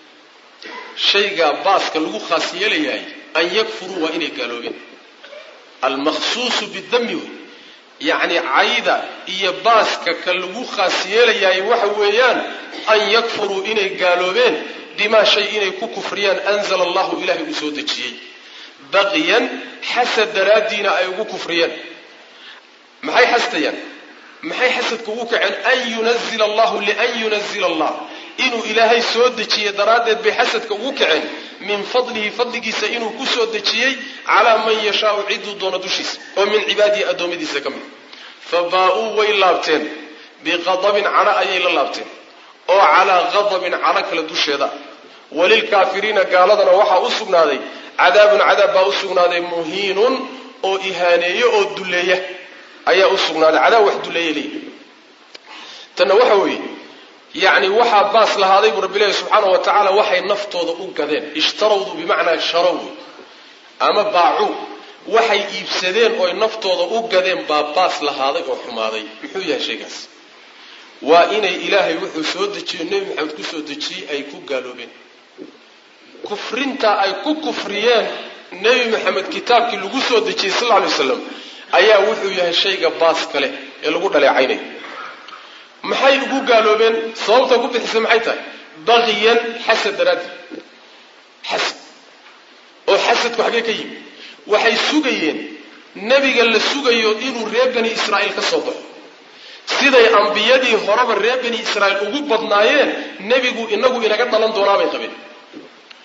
shaygaa baaska lagu khaas yeelayahay an yakfuruu waa inay gaaloobeen almaqsuusu bidami wey yacni cayda iyo baaska ka lagu khaas yeelayahay waxa weeyaan an yakfuruu inay gaaloobeen bimaa shay inay ku kufriyaan anzala allahu ilahay uu soo dejiyey baqyan xasad daraaddiina ay ugu kufriyeen maxay xastayaan maxay xasadka ugu kaceen an yunazila allahu lian yunazila allah inuu ilaahay soo dejiyey daraaddeed bay xasadka ugu kaceen min fadlihi fadligiisa inuu ku soo dejiyey calaa man yashaau ciduu doono dushiisa oo min cibaadihi addoommadiisa ka mid fa baa-uu way laabteen biqadabin cadho ayay la laabteen oo calaa qadabin cadho kale dusheeda walilkaafiriina gaaladana waxaa u sugnaaday cadaabun cadaab baa u sugnaaday muhiinun oo ihaaneeyo oo duleeya ayaa u sugnaaday cadaab wax duleeya leeyihi tanna waxa weeye yacni waxaa baas lahaaday buu rabbi leehi subxaanau wa tacaala waxay naftooda u gadeen ishtarawdu bimacnaa sharow ama baacuu waxay iibsadeen ooy naftooda u gadeen baa baas lahaaday oo xumaaday muxuu yahay shaygaas waa inay ilaahay wuxuu soo dejiyo nebi maxamed ku soo dejiyey ay ku gaaloobeen kufrintaa ay ku kufriyeen nebi maxamed kitaabkii lagu soo dejiyey sal lla lay waslam ayaa wuxuu yahay shayga baas kale ee lagu dhaleecaynayo maxay ugu gaaloobeen sababta ku bixisa maxay tahay baqiyan xasad daraaddi xasad oo xasadku xaggee ka yimi waxay sugayeen nebiga la sugayo inuu reer bani israa'iil ka soo baxo siday ambiyadii horeba reer bani israa'iil ugu badnaayeen nebigu inagu inaga dhalan doonaabay qabeen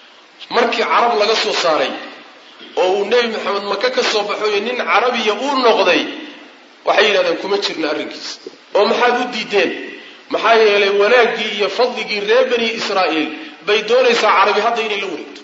markii carab laga soo saaray oo uu nebi maxamed maka ka soo baxoyo nin carabiya uu noqday waxay yidhahdeen kuma jirna arrinkiisa oo maxaad u diideen maxaa yeelay wanaaggii iyo fadligii reer bani israa'iil bay doonaysaa carabi hadda inay la wareegto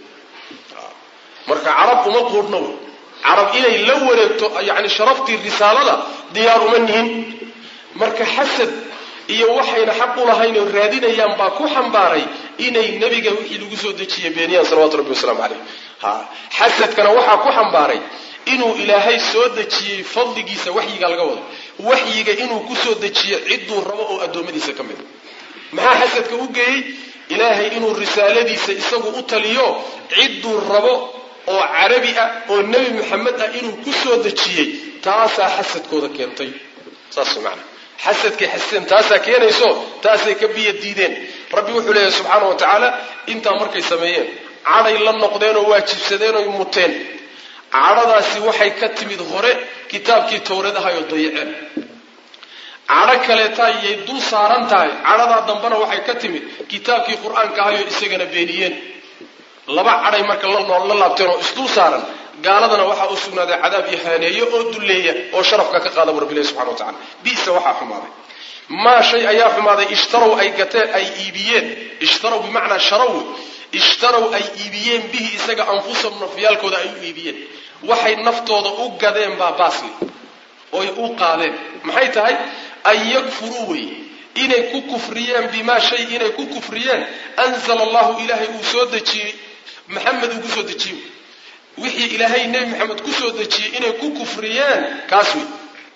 marka carab uma quudhna wey carab inay la wareegto yani sharaftii risaalada diyaar uma nihin marka xasad iyo waxayna xaq u lahayn oo raadinayaan baa ku xambaaray inay nebiga wixii lagu soo dejiyey beeniyaan salawatu rabbi wasalaamu caleyh ha xasadkana waxaa ku xambaaray inuu ilaahay soo dejiyey fadligiisa waxyiga laga wado waxyiga inuu ku soo dejiyo cidduu rabo oo addoommadiisa ka mida maxaa xasadka u geeyey ilaahay inuu risaaladiisa isagu u taliyo cidduu rabo oo carabi ah oo nebi maxamed ah inuu ku soo dejiyey taasaa xasadkooda keentay saas macana xasadkay xasadeen taasaa keenayso taasay ka biya diideen rabbi wuxuu leeyahay subxaana wa tacaala intaa markay sameeyeen cadhay la noqdeen oo waajibsadeen oy muteen cadhadaasi waxay ka timid hore kitaabkii towreed ahayoo dayaceen cadho kaleeta ayay dul saaran tahay cadhadaa dambena waxay ka timid kitaabkii qur-aanka ahayoo isagana beeniyeen laba cadhay marka la laabteen oo isdul saaran gaaladana waxaa u sugnaaday cadaab iyo haaneeyo oo dulleeya oo sharafka ka qaada bu rabbilahi subxana wa tacala bisa waxaa xumaaday maa shay ayaa xumaaday ishtarow ay gateen ay iibiyeen ishtarow bimacnaa sharaw ishtarow ay iibiyeen bihi isaga anfusahum nafyaalkooda ay u iibiyeen waxay naftooda u gadeen baa baasli oy u qaadeen maxay tahay an yakfuruu wey inay ku kufriyeen bimaa shay inay ku kufriyeen anzala allahu ilaahay uu soo dejiyey maxamed uu kusoo dejiyey wixii ilaahay nebi maxamed kusoo dejiyey inay ku kufriyeen kaas wey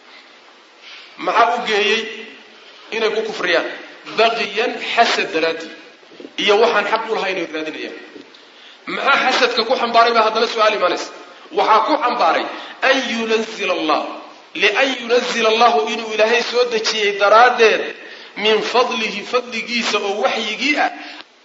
maxaa u geeyey inay ku kufriyaan baqiyan xasad daraadii iyo waxaan xaq u lahay inay raadinayaan maxaa xasadka ku xambaaray baa haddana su-aal imaanaysa waxaa ku xambaaray an yunazila allah lian yunazila allahu inuu ilaahay soo dejiyey daraaddeed min fadlihi fadligiisa oo waxyigii ah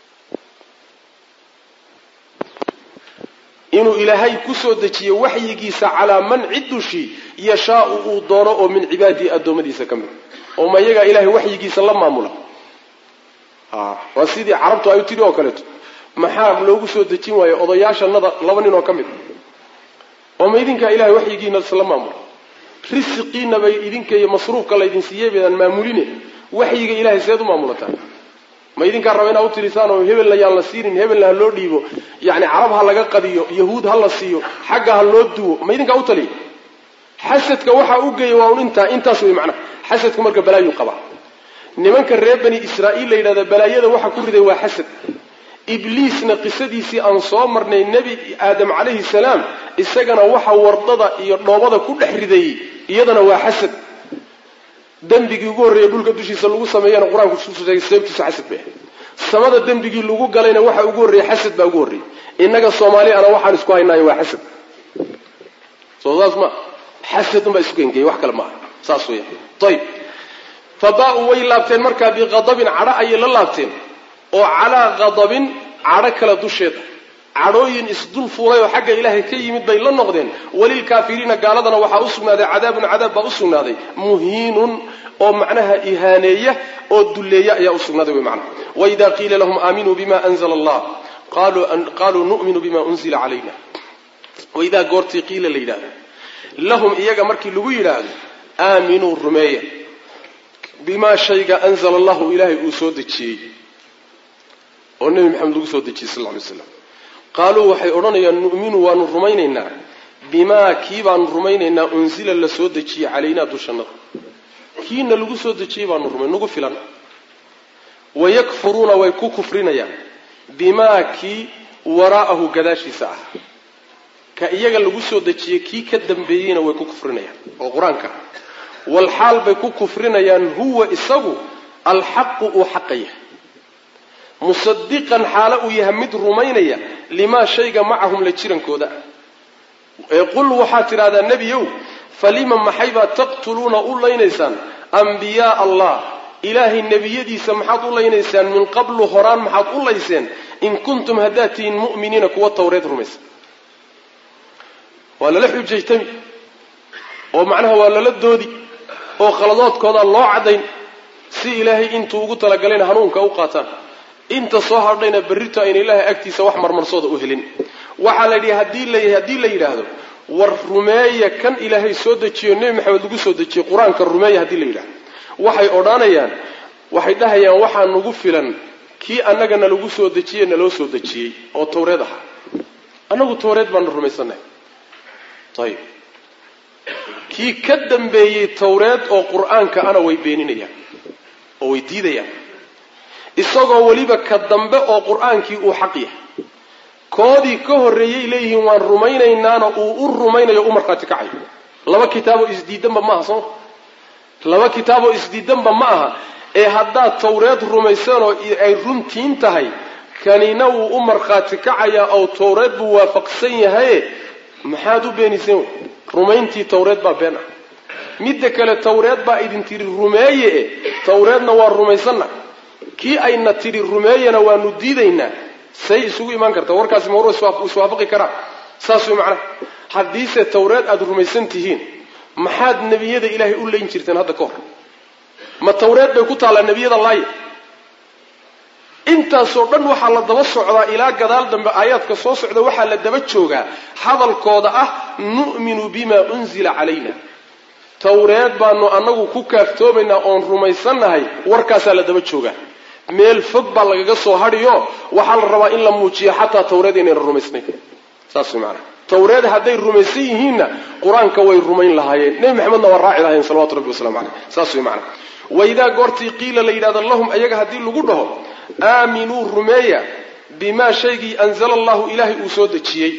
inuu ilaahay kusoo dejiyo waxyigiisa calaa man cid dushii yashaau uu doono oo min cibaadihi addoommadiisa ka mid oo ma iyagaa ilahay waxyigiisa la maamula waa sidii carabtu ay tiri oo kaleeto maxaa loogu soo dejin waayo odayaashanada laba nin oo ka mid oo ma idinkaa ilahay waxyigiina isla maamula risiqiina bay idinka iyo masruufka laydin siiyey baydaan maamuline waxyiga ilahay seed u maamulataan ma idinkaa raba inaa u tirisaan oo hebelna yaan la siinin hebelna ha loo dhiibo yani carab ha laga qadiyo yahuud ha la siiyo xagga ha loo duwo ma idinkaa u taliya xasadka waxaa u geeya waa un intaa intaas wey macnaha xasadka marka balaayuu qabaa nimanka reer bani israa'iil la yidhahda balaayada waxa ku riday waa xasad ibliisna qisadiisii aan soo marnay nebi aadam calayhi salaam isagana waxa wardada iyo dhoobada ku dhex ridayey iyadana waa xasad dembigii ugu horreeyey dhulka dushiisa lagu sameeyana qur-aanku sheegay sababtiisa xasad bay ahayd samada dembigii lagu galayna waxa ugu horreeyey xasad baa ugu horreeyey innaga soomaali ana waxaan isku haynaayo waa xasad soo saas ma xasad unbaa isu keenkeyey wax kale maaha saas weya ayib fa baa-uu way laabteen markaa biqadabin cadho ayay la laabteen oo calaa qadabin cadho kale dusheeda cadhooyin isdul fuulay oo xagga ilaahay ka yimid bay la noqdeen walilkaafiriina gaaladana waxaa u sugnaaday cadaabun cadaab baa u sugnaaday muhiinun oo macnaha ihaaneeya oo dulleeya ayaa u sugnaaday wy macnaha waida qiila lahum aaminuu bima anzla allah qaluu nu'minu bima unzila calayna waidaa goortii qiila la yidhahdo lahum iyaga markii lagu yidhaahdo aaminuu rumeeya bimaa shayga anzala allahu ilaahay uu soo dejiyey oo nebi maxamed lagu soo dejiyey sal ly slam qaaluu waxay odhanayaan nu'minu waanu rumaynaynaa bimaa kii baanu rumaynaynaa unsila la soo dejiyey calaynaa dushannada kiina lagu soo dejiyey baanu rumay nagu filan wayakfuruuna way ku kufrinayaan bimaa kii waraa'ahu gadaashiisa ah ka iyaga lagu soo dejiyey kii ka dambeeyeyna way ku kufrinayaan oo qur-aanka walxaal bay ku kufrinayaan huwa isagu alxaqu uu xaqa yahay musadiqan xaalo uu yahay mid rumaynaya limaa shayga macahum la jirankooda ee qul waxaad tidhahdaa nebiyow falima maxaybaad taqtuluuna u laynaysaan ambiyaa allah ilaahay nebiyadiisa maxaad u laynaysaan min qablu horaan maxaad u layseen in kuntum haddaad tihiin mu'miniina kuwa tawreed rumaysa waa lala xujaytami oo macnaha waa lala doodi oo khaladoodkooda loo caddayn si ilaahay intuu ugu talagalayna hanuunka u qaataan inta soo hadhayna berrito ayna ilaahay agtiisa wax marmarsooda u helin waxaa la yidhi haddii la haddii la yidhaahdo war rumeeya kan ilaahay soo dejiyo nebi maxamed lagu soo dejiyey qur-aanka rumeeya haddii la yidhahdo waxay odhanayaan waxay dhahayaan waxaa nagu filan kii annagana lagu soo dejiye naloo soo dejiyey oo tawreed ahaa annagu tawreed baanu rumaysannahay ayib kii ka dambeeyey tawreed oo qur-aanka ana way beeninayaan oo way diidayaan isagoo weliba ka dambe oo qur-aankii uu xaq yahay koodii ka horreeyey leeyihiin waan rumaynaynaana uu u rumaynayo u markhaati kacayo laba kitaaboo isdiidanba ma aha sooma laba kitaaboo isdiidanba ma aha ee haddaad tawreed rumayseen oo ay runtiin tahay kanina wuu u markhaati kacayaa oo tawreed buu waafaqsan yahaye maxaad u beeniseen wey rumayntii tawreed baa been ah midda kale tawreed baa idin tidhi rumeeye e tawreedna waa rumaysanna kii ayna tidhi rumeeyena waanu diidaynaa say isugu imaan kartaa warkaasi mawr iswaafaqi karaa saas way macnaha haddiise tawreed aada rumaysan tihiin maxaad nebiyada ilaahay u leyn jirteen hadda ka hor ma tawreed bay ku taallaa nebiyada laaya intaasoo dhan waxaa la daba socdaa ilaa gadaal dambe aayaadka soo socda waxaa la daba joogaa hadalkooda ah nu'minu bima unzila calayna tawreed baanu annagu ku kaaftoomaynaa oon rumaysannahay warkaasaa la daba joogaa meel fog baa lagaga soo hadhiyo waxaa la rabaa in la muujiyo xataa tawreed inayna rumaysnayn saas way maanaa tawreed hadday rumaysan yihiinna qur-aanka way rumayn lahaayeen nebi maxamedna waa raaci lahayen salawatu rabbi waslamu caleyh saas way macana waidaa goortii qiila la yidhahdo lahum ayaga haddii lagu dhaho aaminuu rumeeya bimaa shaygii anzala allahu ilaahay uu soo dejiyey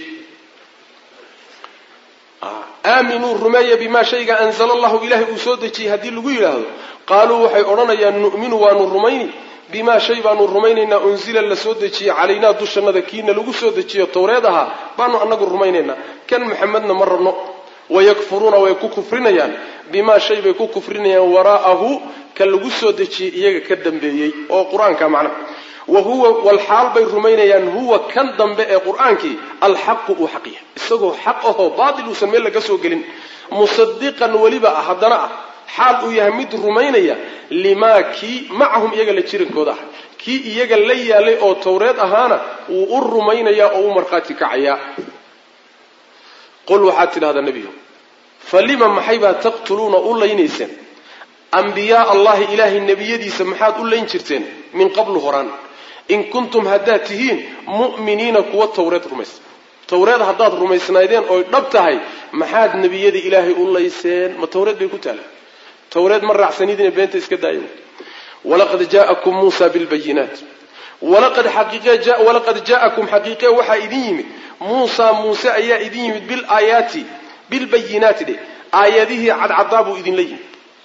aaminuu rumeeya bimaa shayga anzala allahu ilaahay uu soo dejiyey haddii lagu yidhaahdo qaaluu waxay odhanayaan nu'minu waanu rumayni bimaa shay baanu rumaynaynaa unzila la soo dejiyey calaynaa dushannada kiina lagu soo dejiyo tawreed ahaa baanu annagu rumaynaynaa kan maxamedna ma rabno wayakfuruuna way ku kufrinayaan bimaa shay bay ku kufrinayaan waraa'ahu ka lagu soo dejiyey iyaga ka dambeeyey oo qur-aanka macnaha wa huwa walxaal bay rumaynayaan huwa kan dambe ee qur-aankii alxaqu uu xaq yahay isagoo xaq ahoo baatil uusan meel laga soo gelin musadiqan weliba ah haddana ah xaal uu yahay mid rumaynaya limaa kii macahum iyaga la jirankooda ah kii iyaga la yaalay oo tawreed ahaana wuu u rumaynayaa oo u markhaati kacayaa qul waxaad tidhahdaa nebiyo falima maxay baa taqtuluuna u laynayseen ambiyaa allahi ilaahay nebiyadiisa maxaad u layn jirteen min qablu horaan in kuntum haddaad tihiin mu'miniina kuwa tawreed rumaysa tawreed haddaad rumaysnaydeen oy dhab tahay maxaad nebiyada ilaahay u layseen ma tawreed bay ku taala tawreed ma raacsanidina beenta iska daaya walaqad jaa'akum muusa bilbayinaat walaqad jaa'akum xaqiiqe waxaa idin yimid muusa muuse ayaa idin yimid bilaayaati bilbayinaati dhe aayadihii cadcadaa buu idinla yimid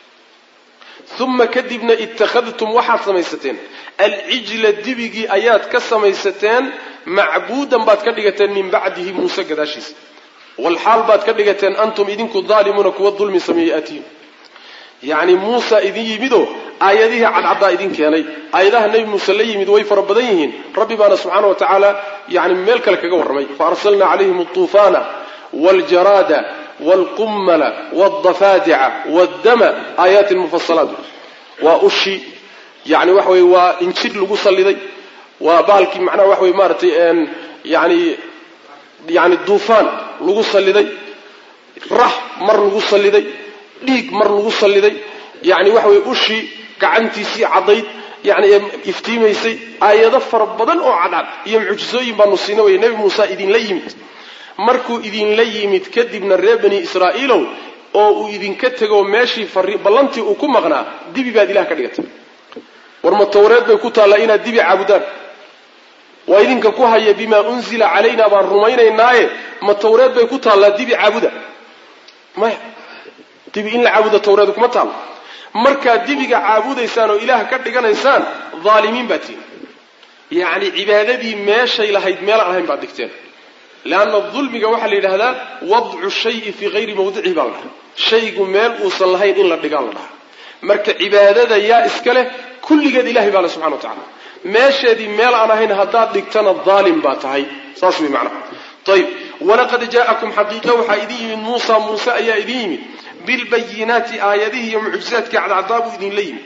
uma kadibna ittakhadtum waxaad samaysateen alcijla dibigii ayaad ka samaysateen macbuudan baad ka dhigateen min bacdihi muuse gadaashiisa walxaal baad ka dhigateen antum idinku daalimuuna kuwa dulmi sameeyey aatiin yacni muusa idin yimidoo aayadihii cadcaddaa idin keenay aayadaha nebi muuse la yimid way fara badan yihiin rabbi baana subxaana wa tacaala yani meel kale kaga warramay faarsalna calayhim altuufaana waljaraada waalqummala waldafaadica waddama aayaatin mufasalaat waa ushi yani waxa weye waa injir lagu salliday waa bahalkii macnaha waxa weye maaratay yani yani duufaan lagu salliday rax mar lagu salliday dhiig mar lagu salliday yani waxa weye ushii gacantiisii caddayd yani iftiimaysay aayado fara badan oo cadcad iyo mucjisooyin baanu siina waya nebi muuse idinla yimid markuu idinla yimid kadibna reer bani israa'iilow oo uu idinka tego meeshii ballantii uu ku maqnaa dibi baad ilaah ka dhigatay war ma tawreed bay ku taallaa inaad dibi caabudaan waa idinka ku haya bimaa unzila calayna baan rumaynaynaaye ma tawreed bay ku taallaa dibi caabuda maya dibi in la caabudo tawreed kuma taallo markaad dibiga caabudaysaan oo ilaah ka dhiganaysaan dhaalimiin baad tihin yacni cibaadadii meeshay lahayd meelaan ahayn baad dhigteen leanna dulmiga waxaa la yidhahdaa wadcu shayi fii hayri mawdicihi baa la dhahaa shaygu meel uusan lahayn in la dhigaa la dhahaa marka cibaadada yaa iska leh kulligeed ilahay baa le subxana wa tacala meesheedii meel aan ahayn haddaad dhigtana daalim baa tahay saas wey macnaha ayib walaqad jaa'akum xaqiiqa waxaa idin yimid muusa muuse ayaa idin yimid bilbayinaati aayadihii iyo mucjizaadkii cadcadaabuu idinla yimid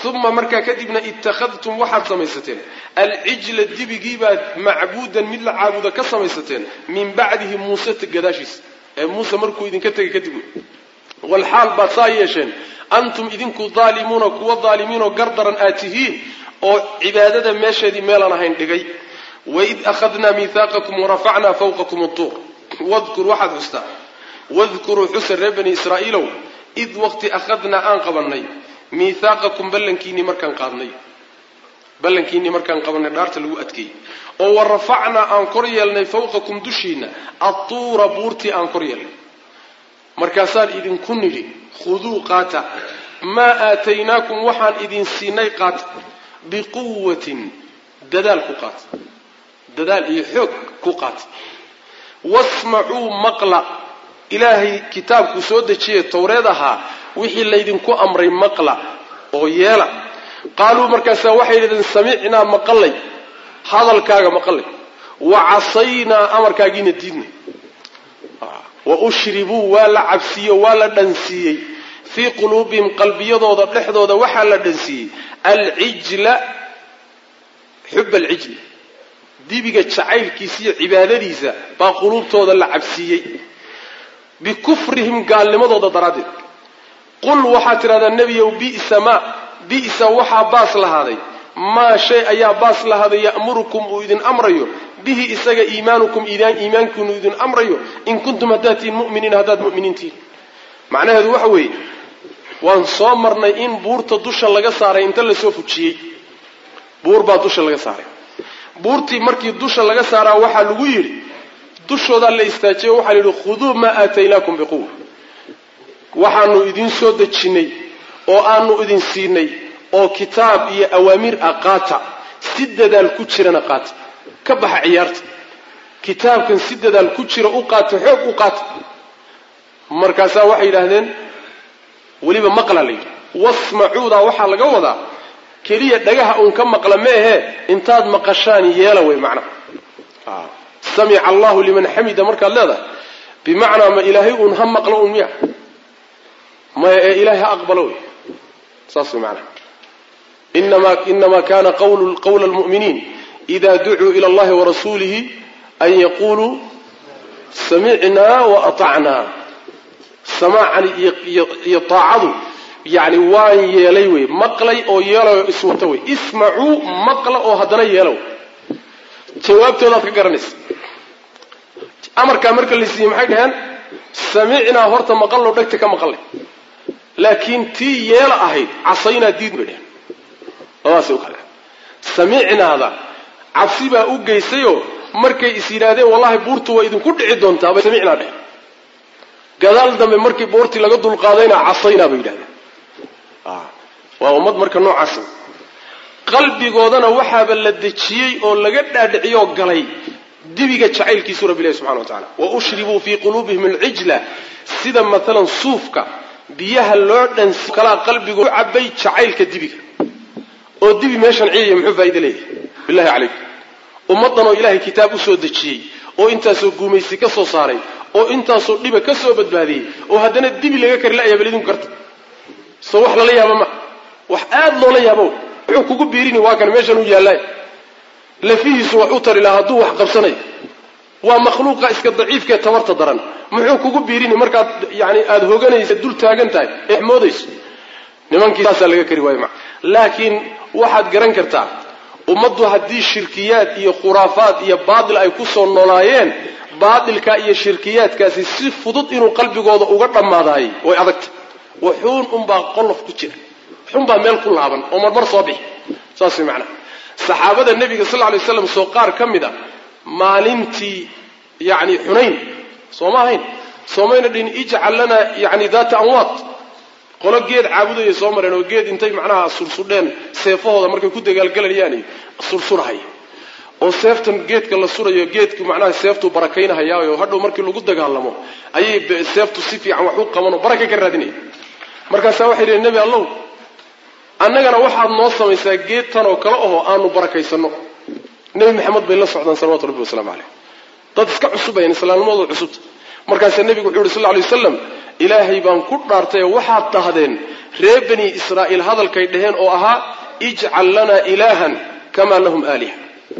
uma markaa kadibna ittakhadtum waxaad samaysateen alcijla dibigiibaad macbuudan mid la caabuda ka samaysateen min bacdihi muuse gadaashiisa ee muuse markuu idinka tegay kadib walxaal baad saa yeesheen antum idinku daalimuuna kuwa daalimiinoo gardaran aad tihiin oo cibaadada meesheedii meelaan ahayn dhigay waid akhadnaa miihaaqakum warafacnaa fawqakum utuur wadkur waxaad xustaa wadkuruu xusa reer bani israa'iilow id waqti akhadnaa aan qabannay miihaaqakum ballankiinnii markaan qaadnay ballankiinnii markaan qabannay dhaarta lagu adkeeyey oo wa rafacnaa aan kor yeelnay fawqakum dushiinna atuura buurtii aan kor yeelnay markaasaan idinku nidhi khuduu qaata maa aataynaakum waxaan idin siinay qaata biquwatin dadaal ku qaata dadaal iyo xoog ku qaata wasmacuu maqla ilaahay kitaabku soo dejiye towreed ahaa wixii laydinku amray maqla oo yeela qaaluu markaasaa waxay yidhahdeen samicnaa maqalay hadalkaaga maqalay wa casaynaa amarkaagiina diidnay wa ushribuu waa la cabsiiye waa la dhansiiyey fii quluubihim qalbiyadooda dhexdooda waxaa la dhansiiyey alcijla xub alcijli dibiga jacaylkiisa iyo cibaadadiisa baa quluubtooda la cabsiiyey bikufrihim gaalnimadooda daraaddeed qul waxaad tidhahdaa nebiyow bisa maa bisa waxaa baas lahaaday maa shay ayaa baas lahaaday ya'murukum uu idin amrayo bihi isaga iimaanukum iimaankiinu idin amrayo in kuntum haddaad tihiin mu'miniin haddaad mu'miniin tihiin macnaheedu waxa weeye waan soo marnay in buurta dusha laga saaray inta lasoo fujiyey buur baa dusha laga saaray buurtii markii dusha laga saaraa waxaa lagu yidhi dushoodaa la istaajiyo waxaa la yidhi khuduu maa aataynaakum biquwa waxaanu idin soo dejinnay oo aanu idin siinay oo kitaab iyo awaamiir ah qaata si dadaal ku jirana qaata ka baxa ciyaarta kitaabkan si dadaal ku jira u qaata xoog u qaata markaasaa waxay yidhaahdeen weliba maqla la yidhi wasmacuudaa waxaa laga wadaa keliya dhagaha uun ka maqla ma ahee intaad maqashaan yeela wey macnaha samica allahu liman xamida markaad leedahay bimacnaa ma ilaahay uun ha maqlo un miya maya ee ilaahay ha aqbalo wey saas wey macnaha inama kana qawla lmu'miniin ida ducuu ila allahi warasuulihi an yaquluu samicnaa waatacnaa samaacan iyo taacadu yani waan yeelay wey maqlay oo yeelayo iswata wey ismacuu maqla oo haddana yeelow jawaabtoodaad ka garanaysa amarkaa marka la siiyey maxay dhaheen samicnaa horta maqallo dhegta ka maqalay laakiin tii yeela ahayd casaynaa diid bay dheheen labadaasay u kale samicnaada cabsi baa u geysayoo markay is yidhaahdeen wallahi buurtu waa idinku dhici doontaa bay samicnaa dheheen gadaal dambe markii buurtii laga dulqaadayna casaynaa bay yidhahdeen waa ummad marka noocaas qalbigoodana waxaaba la dejiyey oo laga dhaadhiciyoo galay dibiga jacaylkiisu rabbi ilahi subxana wa tacala wa ushribuu fii quluubihim alcijla sida maalan suufka biyaha loo dhansi kalaa qalbigoo cabay jacaylka dibiga oo dibi meeshan ciyaya muxuu faa'ido leeyahay billahi calaykum ummaddan oo ilaahay kitaab u soo dejiyey oo intaasoo guumaysi ka soo saaray oo intaasoo dhiba ka soo badbaadiyey oo haddana dibi laga kari la'aya bal idinku karta soo wax lala yaaba ma wax aada loola yaabo wuxuu kugu biirini waa kan meeshan u yaallay lafihiisu wax u tari laha hadduu wax qabsanayo waa makhluuqa iska daciifkaee tabarta daran muxuu kugu biirini markaad yani aada hoganaysa dul taagan tahay ee moodayso nimankii saasaa laga kari waayo maa laakiin waxaad garan kartaa ummaddu haddii shirkiyaad iyo khuraafaad iyo baatil ay ku soo noolaayeen baatilka iyo shirkiyaadkaasi si fudud inuu qalbigooda uga dhammaadaayay way adagta waxuun unbaa qolof ku jira waxuunbaa meel ku laaban oo marmar soo bixi saas way macnaha saxaabada nebiga sal ly slam soo qaar ka mid a maalintii yani xunayn sooma ahayn soomayna dhihin ijcal lanaa yani daata anwaad qolo geed caabudaya soo mareen oo geed intay macnaha sursudheen seefahooda markay ku dagaalgelayaan sursurhay oo seeftan geedka la surayo geedku macnaha seeftuu barakaynahayaayo hadhow markii lagu dagaalamo ayay seeftu si fiican wax u qabanoo baraka ka raadinaya markaasaa waxay dhiheen nebi allow annagana waxaad noo samaysaa geed tan oo kale ahoo aanu barakaysanno nebi maxamed bay la socdaan salawatu rabbi wasalaamu caleyh dad iska cusubayan islaamnimadooda cusubta markaasaa nebigu wuxuu yidhi sal ly wasalam ilaahay baan ku dhaartay oo waxaad dhahdeen reer bani israa'iil hadalkay dhaheen oo ahaa ijcal lanaa ilaahan kamaa lahum aaliha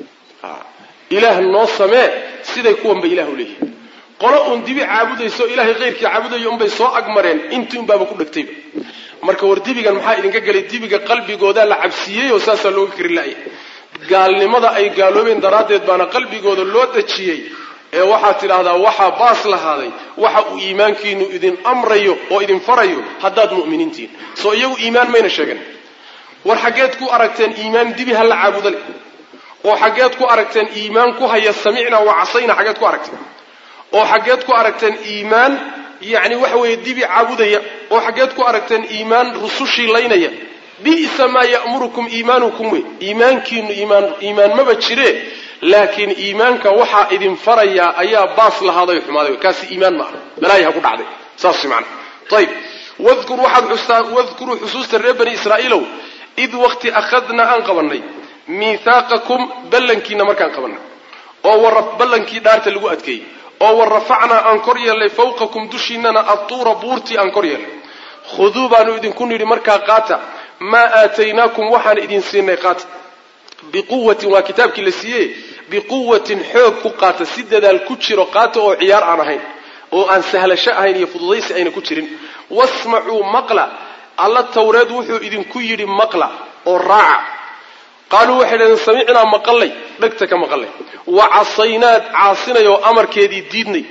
ilaah noo samee siday kuwanba ilah u leeyihin qolo uun dibi caabudayso ilaahay keyrkii caabudayo unbay soo agmareen intii unbaaba ku dhegtayba marka war dibigan maxaa idinka gelay dibiga qalbigoodaa la cabsiiyey oo saasaa looga kari la'ya gaalnimada ay gaaloobeen daraaddeed baana qalbigooda loo dejiyey ee waxaad tidhaahdaa waxaa baas lahaaday waxa uu iimaankiinu idin amrayo oo idin farayo haddaad mu'miniintihin soo iyagu iimaan mayna sheegan war xaggeed ku aragteen iimaan dibi ha la caabuda leh oo xaggeed ku aragteen iimaan ku haya samicnaa wa casayna xaggeed ku aragteen oo xaggeed ku aragteen iimaan yacni waxa weeye dibi caabudaya oo xaggeed ku aragteen iimaan rusushii laynaya bi'sa maa ya'murukum iimaanukum wey iimaankiinu iimaan iimaan maba jire laakiin iimaanka waxaa idin farayaa ayaa baas lahaaday o xumaaday kaasi iimaan ma aha balaayi ha ku dhacday saas macana ayib wadkur waxaad xustaa wadkuruu xusuusta reer bani israa'iilow id waqti akhadnaa aan qabannay miithaaqakum ballankiina markaan qabannay oo wara ballankii dhaarta lagu adkeeyey oo wa rafacnaa aan kor yeelnay fawqakum dushiinana adtuura buurtii aan kor yeelnay khuduu baanu idinku nidhi markaa qaata maa aataynaakum waxaan idin siinay qaata biquwatin waa kitaabkii la siiyey biquwatin xoog ku qaata si dadaal ku jiro qaata oo ciyaar aan ahayn oo aan sahlasho ahayn iyo fududaysi ayna ku jirin wasmacuu maqla alla tawreed wuxuu idinku yidhi maqla oo raaca qaaluu waxay dhahdeen samicnaa maqallay dhegta ka maqallay wa casaynaad caasinay oo amarkeedii diidnay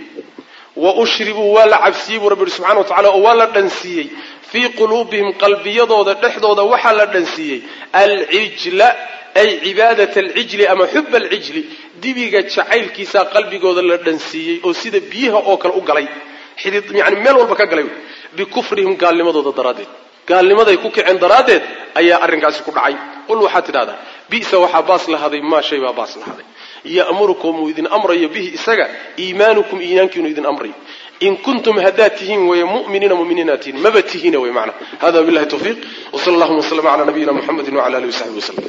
wa ushribuu waa la cabsiiyey buu rabbi yihi subxana wa tacala oo waa la dhansiiyey fii quluubihim qalbiyadooda dhexdooda waxaa la dhansiiyey alcijla ay cibaadat alcijli ama xuba alcijli dibiga jacaylkiisaa qalbigooda la dhansiiyey oo sida biyaha oo kale u galay xidid yani meel walba ka galay bikufrihim gaalnimadooda daraaddeed gaalnimaday ku kaceen daraaddeed ayaa arrinkaasi ku dhacay qul waxaad tidhahdaa bisa waxaa baas lahaday maa shay baa baas lahaday ya'murukum uu idin amrayo bihi isaga iimaanukum iimaankiinu idin amrayo in kuntum haddaad tihiin weeye mu'miniina mu'miniinaad tihiin maba tihiina wey macna hada billahi tawfiiq wsala allahuma waslama cala nabiyina muxamedi wcala alihi wasaxbi waslem